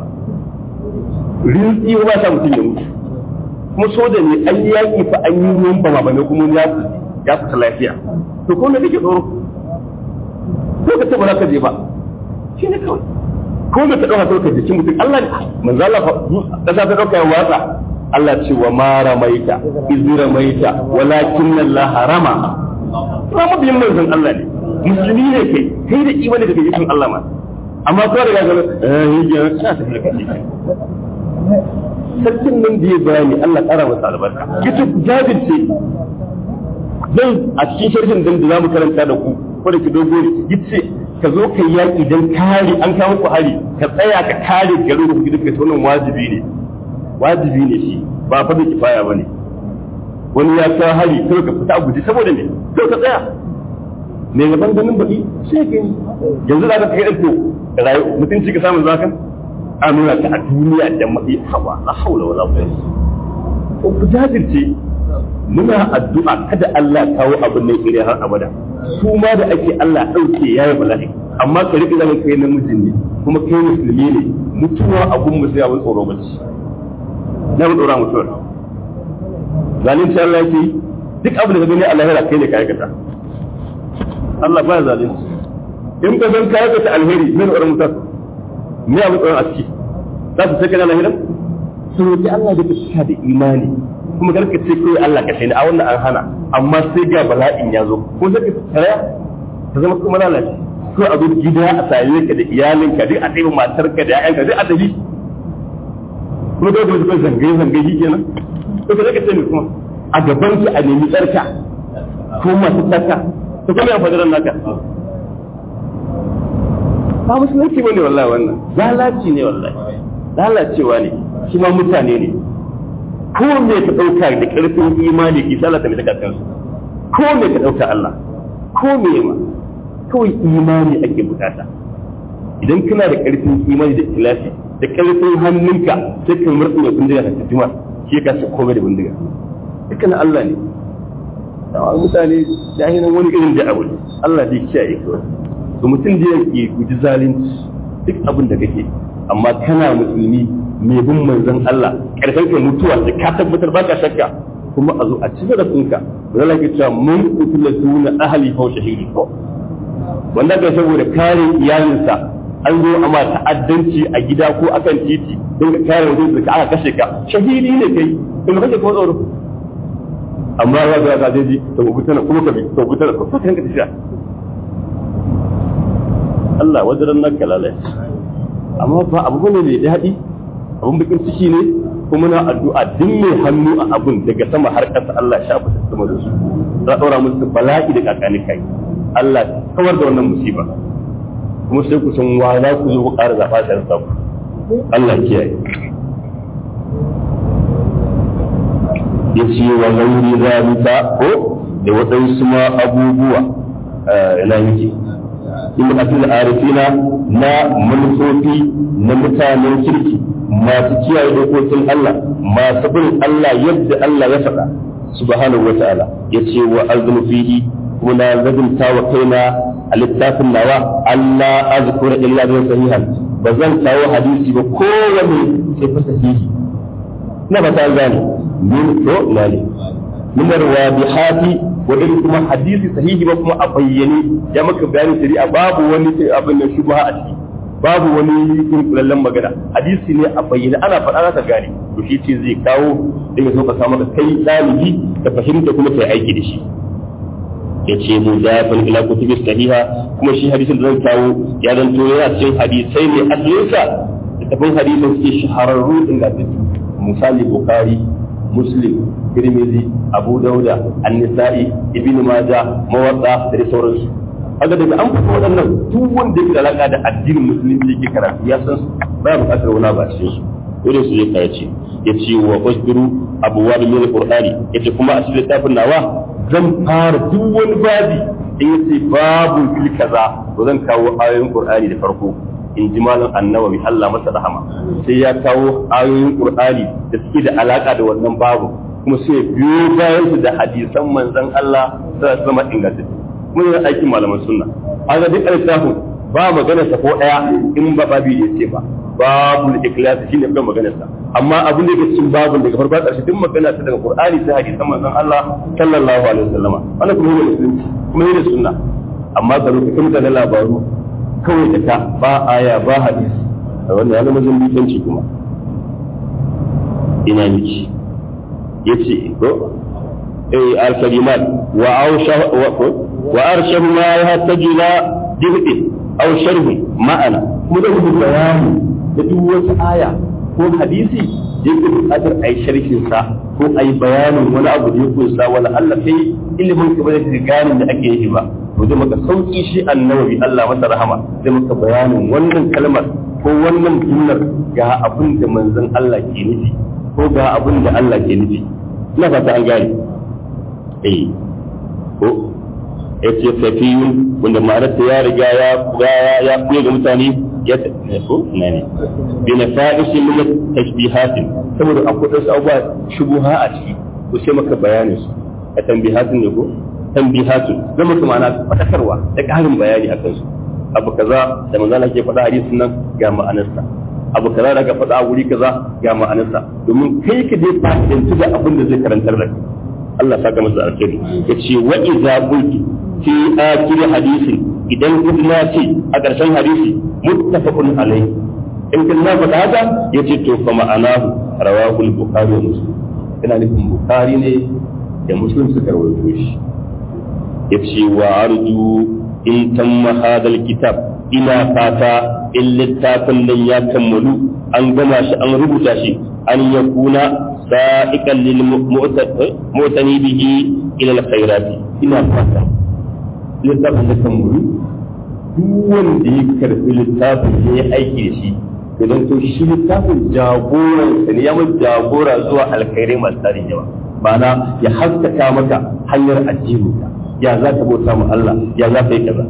rinsi ba sa mutum ya mutu kuma soja ne an yi yaƙi fa an yi ruwan ba ba ne kuma ya ya fita lafiya to ko ne kake tsoro ko ka ce ba za ka je ba shi ne kawai ko da ta ɗauka sauka jikin mutum Allah ne manzo Allah fa ƙasa ta ɗauka ya watsa Allah ce wa ma ramaita iz ramaita walakin Allah harama ba mabiyin manzon Allah ne musulmi ne kai kai da imani daga jikin Allah ma amma ko da ga eh hijira ta tafi da kai sarkin nan da ya bayani Allah ƙara masa albarka yace ku jajirce zan a cikin sharhin dan da zamu karanta da ku ko da ki dogo yace ka zo ka yaƙi dan kare an kawo ku hari ka tsaya ka kare garin ku gidan ka wannan wajibi ne wajibi ne shi ba fa da kifaya bane wani ya kawo hari kai ka fita a guji saboda me kai ka tsaya me gaban ganin baki sai ka yanzu da ka kai to rayu mutunci ka samu zaka a nuna ta a duniya da mafi hawa la haula wala quwwata ko ku jajirce muna addu'a kada Allah kawo abin nan ire har abada su ma da ake Allah dauke yayi bala'i amma ka rike zaman kai namijin ne kuma kai musulmi ne mutuwa abun mu sai abin tsoro bace na mu dora mutuwa zalunci Allah yake duk abin da ka gani Allah ya kai ne ka aikata Allah ba zalunci in ka san ka aikata alheri min tsoron mutuwa me abu tsoron a ciki za su sai kana lahiran su roƙi Allah da ka da imani kuma garka ce kai Allah ka shaida a wannan an hana amma sai ga bala'in ya zo ko sai ka tsaya ta zama kuma lalace ko a zo gida a same ka da iyalinka duk a tsaye matarka da ƴaƴanka duk a tafi kuma dole ne kai zangaye zangaye shi kenan to ka zaka ce ne kuma a gaban ki a nemi tsarka ko masu tsarka to kuma ya fadiran naka ba musulunci bane wallahi wannan lalaci ne wallahi lalacewa ne shi ma mutane ne ko me ka dauka da karfin imani ki salata mai daga kansu ko me ka dauka Allah ko me ma kawai imani ake bukata idan kana da karfin imani da tilafi da karfin hannunka sai ka murtsu da bindiga ka tijima shi ka sa komai da bindiga dukkan Allah ne mutane jahilan wani irin da abu Allah zai kiyaye kawai to mutum da yake guji zalunci duk abin da kake amma kana musulmi mai bin manzon Allah karfin ka mutuwa da ka tabbatar baka shakka kuma a zo a ci zarafinka da zala ke cewa mun utula duna ahli fa shahidi ko wanda ka saboda kare iyalinsa an zo amma ta'addanci a gida ko akan titi don ka kare wajen da aka kashe ka shahidi ne kai kuma kake ko tsoro amma ya ga ga daji to ku tana kuma ka bi to ku tana ko ka tanka tafiya Allah wajen nan kalalai amma ba abu ne mai daɗi abun bakin ciki ne kuma na addu'a duk mai hannu a abun daga sama har ƙasa Allah ya shafa sama da su za a ɗora musu bala'i da kakani kai Allah kawar da wannan musiba kuma sai ku san wa za ku zo ku ƙara zaɓa shi ku Allah kiyaye ya ce wa gauri zalika ko da waɗansu ma abubuwa ina yake in atil arifina na manufofi na mutanen kirki masu kiyaye dokokin Allah masu bin Allah yadda Allah ya faɗa subhanahu wa ta'ala ya ce wa azmu fihi kuna zabinta wa kaina a littafin nawa Allah azkura illa bi sahihan ba zan kawo hadisi ba kowane sai fa sahihi na ba ta gane min to lali min arwabihati wa in kuma hadisi sahihi ba kuma a bayyane ya maka bayani shari'a babu wani abin da shubha a ciki babu wani dunkulallen magana hadisi ne a bayyana ana faɗa za ka gane to shi ce zai kawo da ya so ka samu kai ɗalibi ka fahimta kuma kai aiki da shi ya ce mu zafin ila kutubi sahiha kuma shi hadisin da zan kawo ya zanto yana cikin hadisai ne asalinsa da tafin hadisin suke shahararru ingantattu misali bukhari muslim tirmidhi abu dauda an-nisa'i ibnu majah mawadda da sauransu kaga daga an fito waɗannan duk wanda yake da alaka da addinin musulunci yake karatu ya san su ba buƙatar wani ba cikin su dole su zai kayace ya ce wa usbiru abuwa da min qur'ani yace kuma a cikin littafin nawa zan fara duk wani babi in yace babu fil kaza to zan kawo ayoyin qur'ani da farko in ji malam annawawi Allah masa rahama sai ya kawo ayoyin qur'ani da suke da alaka da wannan babu kuma sai biyo bayan su da hadisan manzon Allah sallallahu alaihi wasallam ingantattu kuma yana aikin malaman sunna an ga duk littafin ba magana sa ko daya in ba babi da yace ba babu ikhlas shine kan maganar sa amma abin da yake cikin babun daga farko ƙarshe duk magana ta daga Qur'ani sai hadisan manzon Allah sallallahu alaihi wasallam wannan kuma ne musulunci kuma ne sunna amma ka rubuta kuma da labaru kawai da ta ba aya ba hadisi wannan ya zama zambitanci kuma ina miki yace ko eh al-kalimat wa awsha wa arshahu ma yahtaju ila dibin aw sharhi ma'ana kuma da rubuta bayani da duk wata aya ko hadisi da yake buƙatar a yi sharhin sa ko a yi bayanin wani abu da ya kunsa wala Allah kai ilimin ka ba zai gane da ake yi ba to zai maka sauki shi annabi Allah masa rahama zai maka bayanin wannan kalmar ko wannan jumlar ga abin da manzon Allah ke nufi ko ga abin da Allah ke nufi ina fata an gane eh ko yace fafiyun wanda ma'anarsa ya riga ya ya kuya ga mutane ya ko na ne bi na fa'isin min tashbihatin saboda akwai wasu abubuwa shubuha a ciki ko sai maka bayanin su a tambihatin ne ko tambihatin zama su ma'ana fadakarwa da ƙarin bayani akan su abu kaza da manzo Allah ke faɗa hadisin nan ga ma'anarsa abu kaza da ka faɗa a wuri kaza ga ma'anarsa domin kai ka dai fa'idantu da abin da zai karantar da kai Allah saka masa alkhairi yace wa idza qultu fi akhir hadisin idan kuma ce a ƙarshen hadisi muttafaqun alai in kun na faɗa haka yace to fa ma'anahu rawahu al-bukhari wa muslim ina nufin bukhari ne da muslim suka rawaito shi yace wa arju in tamma hadal kitab ina fata in littafin nan ya kammalu an gama shi an rubuta shi an yakuna sa'iqan lil mu'tani bihi ila al-khairati ina fata littafin da kan wuri duk wanda ya karfi littafin ya yi aiki da shi idan to shi littafin jagoran sa ne ya mu jagora zuwa alkhairai masu tarin yawa ma'ana ya haskaka maka hanyar addininka ya za ka bauta mu Allah ya za ka yi kaza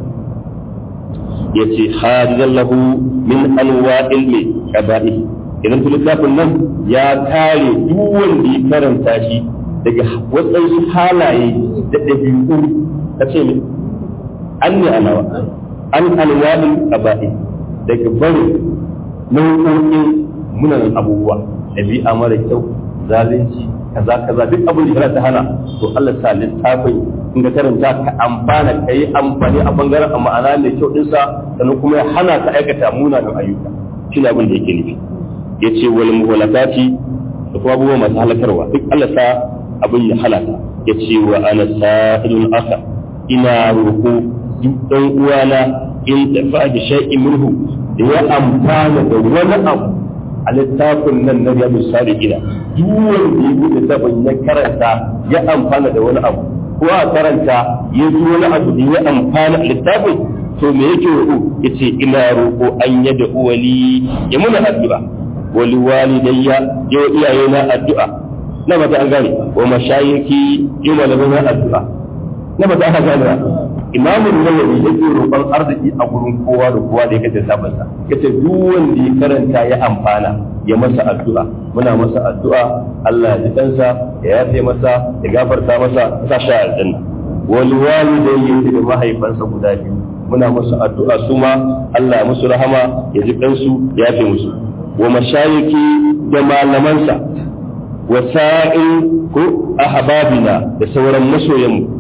ya ce hadidan lahu min anwa'il mai kaba'i idan to littafin nan ya kare duk wanda ya karanta shi daga wasu halaye da ɗabi'u ta ce an ne alawa an alwadin qaba'i daga barin nau'o'in munan abubuwa ɗabi'a mara kyau zalunci kaza kaza duk abin da ta hana to Allah sa littafin in ka karanta ka amfana ka yi amfani a bangaren a ma'ana mai kyau ɗinsa sannan kuma ya hana ka aikata munanan ayyuka shi ne abin da yake nufi ya ce wal muhalakati da kuma abubuwa masu halakarwa duk Allah sa abin ya halaka ya ce wa ana sa'ilun aka ina roƙo duk ɗan uwana in tafa da shay'in minhu da ya amfana da wani abu a littafin nan na riyadu salihin duk wanda ya buɗe littafin ya karanta ya amfana da wani abu ko a karanta ya ji wani abu da ya amfana a littafin to me yake roƙo yace ina roƙo an yada uwali ya muna addu'a wali walidayya ya wa iyayena addu'a na ba ta an gane wa mashayiki ya malamai addu'a na ba ta gane imamun nawawi yake roƙon arziki a gurin kowa da kowa da ya kace sabansa yace duk wanda ya karanta ya amfana ya masa addu'a muna masa addu'a Allah ya ji kansa ya yafe masa ya gafarta masa sa shi aljanna wal walidayhi da mahaifansa guda biyu muna masa addu'a su ma Allah ya musu rahama ya ji kansu ya yafe musu wa mashayiki da malamansa wa sa'in ko ahbabina da sauran masoyanmu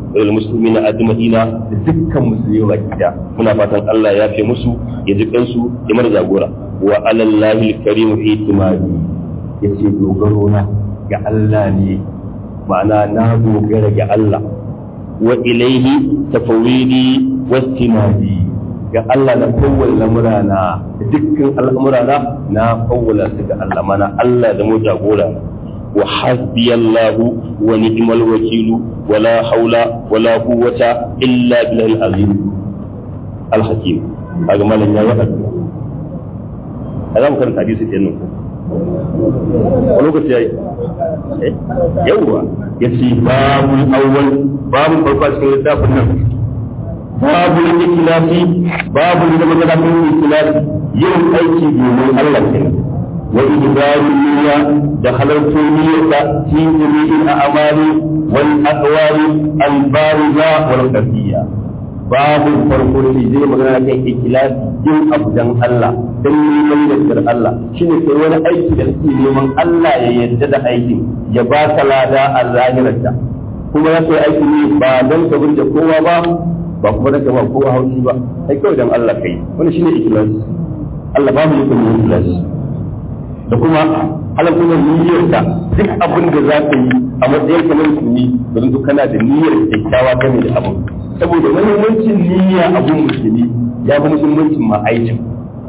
wal muslimina ajma'ina da dukkan musulmi baki da muna fatan Allah ya fi musu ya ji kansu ya mar jagora wa alallahi alkarim itimadi yace dogaro na ga Allah ne ma'ana na dogara ga Allah wa ilaihi tafawidi wastimadi ga Allah na kowal lamurana da dukkan al'amurana na kowala su ga Allah mana Allah da mu jagora wa hasbi Allah wa ni'mal wakilu wala haula wala quwwata illa billahi al-azim al-hakim kaga malan yayi addu'a azam kan hadisi kenan ko lokaci yayi yawwa yace babu awwal babu farko cikin littafin nan babu ikhlasi babu da magana kan ikhlasi yin aiki domin Allah kenan wa ibaru niyya da halartu niyyata fi jami'il a'mali wal aqwali al bariza wal khafiyya babu farko shi zai magana kan ikhlasi yin abu dan Allah dan neman yardar Allah shine kai wani aiki da kake neman Allah ya yarda da aikin ya ba ka lada a zahirarta kuma ya sai aiki ne ba don ka burge kowa ba ba kuma da ba kowa haushi ba sai kawai dan Allah kai wani shine ikhlas Allah ba mu yi kuma ikhlas da kuma halakkun niyyarka duk abin da za ka yi a matsayin ka na musulmi don duk kana da niyyar kyakkyawa game da abin saboda muhimmancin niyya abun musulmi ya fi muhimmancin ma aikin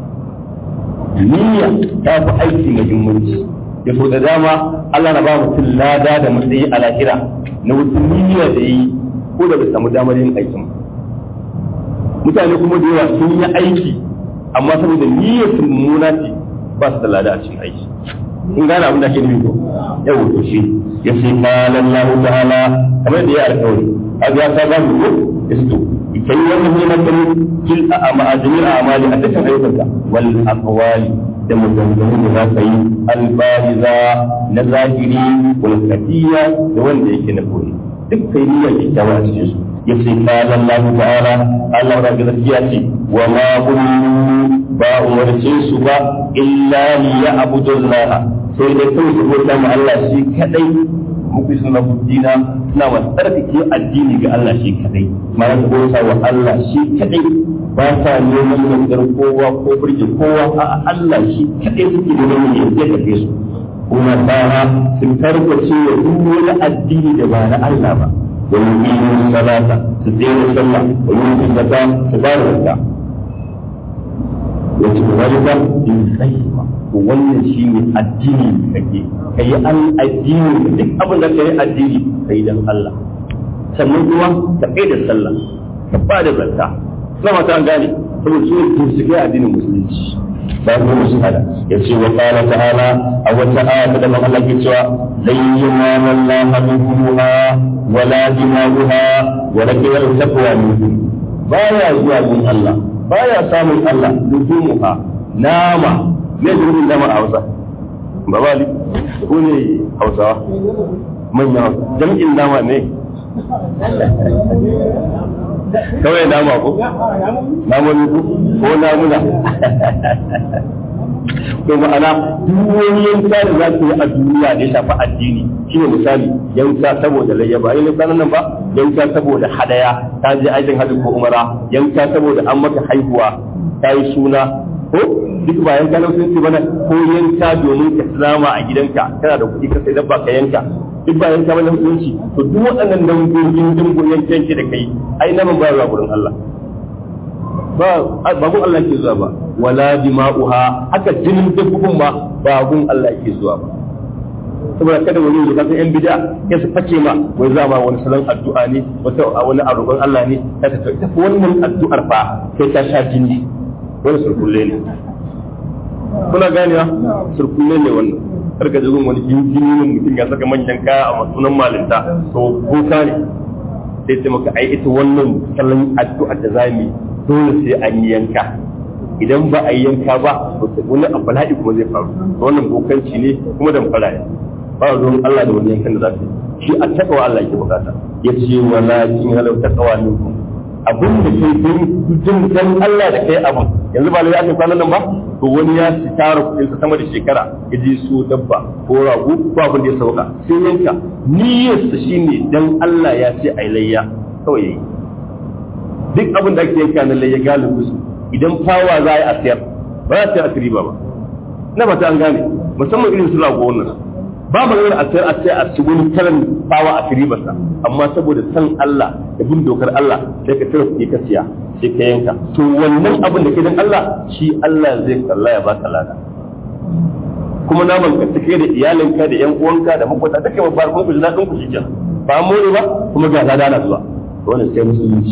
niyya ta fi aiki muhimmanci ya so da dama Allah na ba mutum lada da matsayi a lahira na wata niyya da yi ko da bai samu damar yin aikin mutane kuma da yawa sun yi aiki amma saboda niyyar su mummuna ce ba su da lada a cikin aiki in gane abin da ke nufi ko yau to shi ya ce qala Allah ta'ala kamar da ya alƙawari kaga ya ta ba mu ko isto kai wannan ne nan kil a ma'ajin amali a dukkan ayyukanka wal aqwali da maganganun da za ka yi albariza na zahiri wal kafiya da wanda yake na koyi duk kai niyyar kyakkyawa a cikin su yace qala Allah ta'ala Allah da gaskiya ce wa ma umiru ba umarce su ba illa li ya'budu Allah sai dai kawai su bauta ma Allah shi kadai muku suna dina suna wa tsarkake addini ga Allah shi kadai ma su bauta wa Allah shi kadai ba sa neman yardar kowa ko burge kowa a Allah shi kadai suke neman yardar da su kuma tsara sun tarbace wa duk wani addini da ba na Allah ba ويقيموا الصلاة تدين الصلاة ويؤتوا الزكاة تبارك الزكاة وتبارك بالخيمة wannan shi ne addini da kake ka yi an addini duk abin da ka yi addini ka yi don Allah sannan kuma ka kai da sallah ka ba da zakka suna mata an gane saboda su ne su kai addinin musulunci ba ku musu hada ya ce wa qala ta'ala a wata aya ta da Allah ke cewa lan yamana Allah bihuha wala dimaguha walakin al-taqwa minkum baya zuwa gun Allah baya samun Allah luhumuha nama me durin nama a Hausa babali ko ne Hausawa manya jam'in nama ne kawai nama ko namomi ko ko namuna to ma'ana duk wani yanka da za su yi a duniya da ya shafi addini shine misali yanka saboda layya ba yin sanan nan ba yanka saboda hadaya ta je aikin hajji ko umara yanka saboda an maka haihuwa ta yi suna ko duk ba yanka na sun bana ko yanka domin ka salama a gidanka kana da kuɗi ka sai dabba ka yanka duk ba yanka bane musulunci to duk waɗannan dangogin dingon yanke da kai ai naman ba zuwa gurin Allah ba ba gun Allah ke zuwa ba wala dima'uha haka jinin dabbobin ma ba gun Allah ke zuwa ba saboda kada wani yanzu kasan yan bid'a ya su face ma wai za ma wani salon addu'a ne wata wani arroƙon Allah ne ta ta ta wannan addu'ar fa sai ta sha jini wani surkulle ne kuna ganewa surkulle ne wannan karka jirin wani jinjini ne mutum ya saka manyan kaya a masunan malinta to kuka ne sai ce maka ai ita wannan salon addu'a da za mu dole sai an yi yanka idan ba a yi yanka ba to wani abu bala'i kuma zai faru wannan bokanci ne kuma dan fara ne ba ruwan Allah da wani yankan da za ka yi shi a takawa Allah yake bukata ya ce wala kin halau takawa minkum abin da ke jin dan Allah da kai abin yanzu ba ya kwanan nan ba to wani ya ci tara kuɗin sama da shekara ya je so dabba ko rago ko abin da ya sauka sai yanka niyyarsa shine dan Allah ya ce ai layya kawai yayi duk abin da ake yanka nan ya galibu su idan fawa za a yi a sayar ba za ta yi riba ba na ba ta an gane musamman irin su rago wannan ba maganar a sayar a sayar a ci wani kalan fawa a ribarsa amma saboda san Allah da bin dokar Allah sai ka tara kuɗi ka siya sai ka yanka to wannan abin da ke dan Allah shi Allah zai kalla ya baka lada kuma naman ka take da iyalinka da yan uwanka da makwata take ba farkon ku da ku shi kenan ba more ba kuma ga lada na zuwa wannan sai musulunci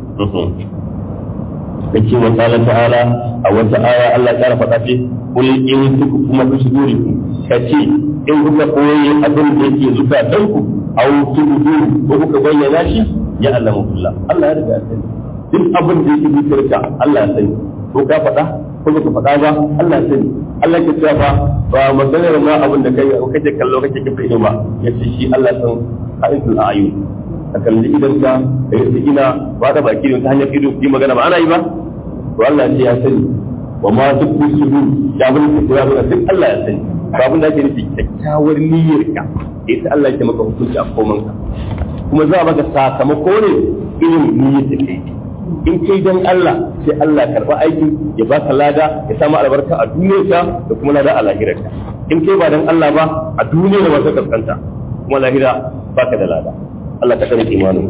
yake wa ta'ala ta'ala a wata aya Allah ya kara faɗa ce kul in tuku kuma ku shiguri ka ce in kuka koyi abin da yake zukatan ku aw tubu ko kuka bayyana shi ya Allah kullu Allah ya riga ya sani duk abin da yake zuciyarka Allah ya sani ko ka faɗa ko baka faɗa ba Allah ya sani Allah ya ce ba ba maganar ma abin da kai kake kallo kake kafa ido ba yace shi Allah ya san ha'intul a'yun a kalli idanka da yasa ina ba da baki ne ta hanyar ido yi magana ba ana yi ba to Allah ce ya sani wa ma duk musulmi ya bin da ya bin duk Allah ya sani ba abin da ake nufi kyakkyawar niyyar ka ita Allah ya maka hukunci a koman ka kuma za a maka sakamako ne irin niyyar da kai in kai dan Allah sai Allah karba aikin ya baka lada ya samu albarka a duniyarka da kuma lada a lahirarka in kai ba dan Allah ba a duniya da wata kaskanta kuma lahira baka da lada Allah ta kare imanin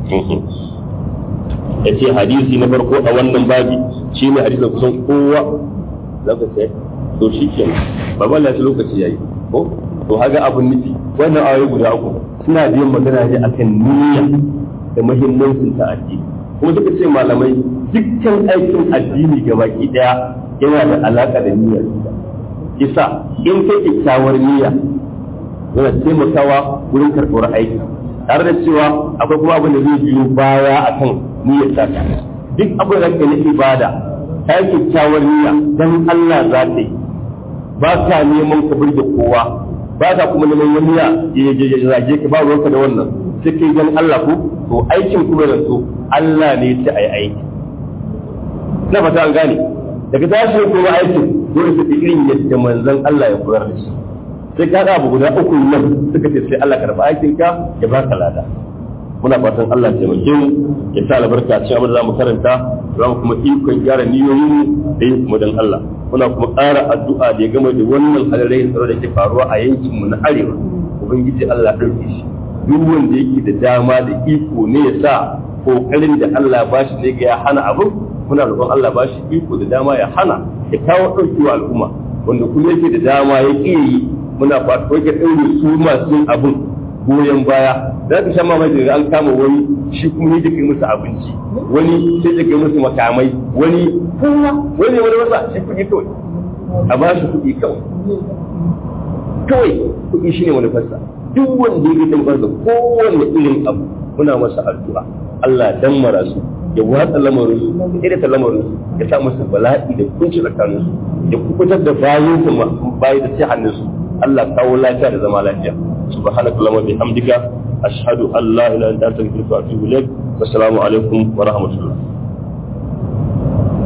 ya ce hadisi na farko a wannan babi shi ne hadisin kusan kowa za ka sai to shi ke ba ba lafi lokaci yayi ko to haga abun nufi wannan ayoyi guda uku suna biyan magana ne akan niyya da muhimmancin ta addini kuma suka ce malamai dukkan aikin addini gabaki daya yana da alaka da niyyar kisa in kai kyakkyawar niyya yana taimakawa wurin karɓar aiki tare da cewa akwai kuma abin da zai biyo baya akan niyyar taka duk abin da kake na ibada ta yi kyakkyawar niyya dan Allah za ta yi ba ka neman ka burge kowa ba ka kuma neman wani ya ya zage ka ba ruwanka da wannan sai kai dan Allah ko to aikin kuma da so Allah ne ta ai aiki na fata an gane daga tashi kuma aikin dole su irin yadda manzon Allah ya koyar da shi sai ka abu guda uku nan suka ce sai Allah karba aikin ka ya baka lada muna fatan Allah ya taimake mu ya sa albarka cikin abin da zamu karanta za mu kuma ikon gyara niyoyin mu da yin kuma dan Allah muna kuma ƙara addu'a da ya gama da wannan halarai tsaro da ke faruwa a yankin mu na arewa ubangiji Allah ya ɗauke shi duk wanda yake da dama da iko ne ya sa kokarin da Allah ba shi ne ga ya hana abu muna roƙon Allah ba shi iko da dama ya hana ya kawo ɗaukewa al'umma wanda kuma yake da dama ya ƙi yi muna fata wake ɗaure su masu yin abin goyon baya za ka sha mamaki da an kama wani shi kuma ne kai musu abinci wani sai ya kai musu makamai wani wani wani wasa shi kuɗi kawai a ba shi kuɗi kawai kawai kuɗi shine wani fasa duk wanda ya gidan farsa kowanne irin abu muna masa addu'a Allah dan mara su ya watsa lamarin su ya da lamarin su ya sa musu bala'i da kunci tsakanin su ya kubutar da bayan su bayi da sai hannun su Allah kawo lafiya da zama lafiya subhanaka allahumma bihamdika ashhadu an la ilaha illa anta astaghfiruka wa atubu ilaik wassalamu alaikum wa rahmatullah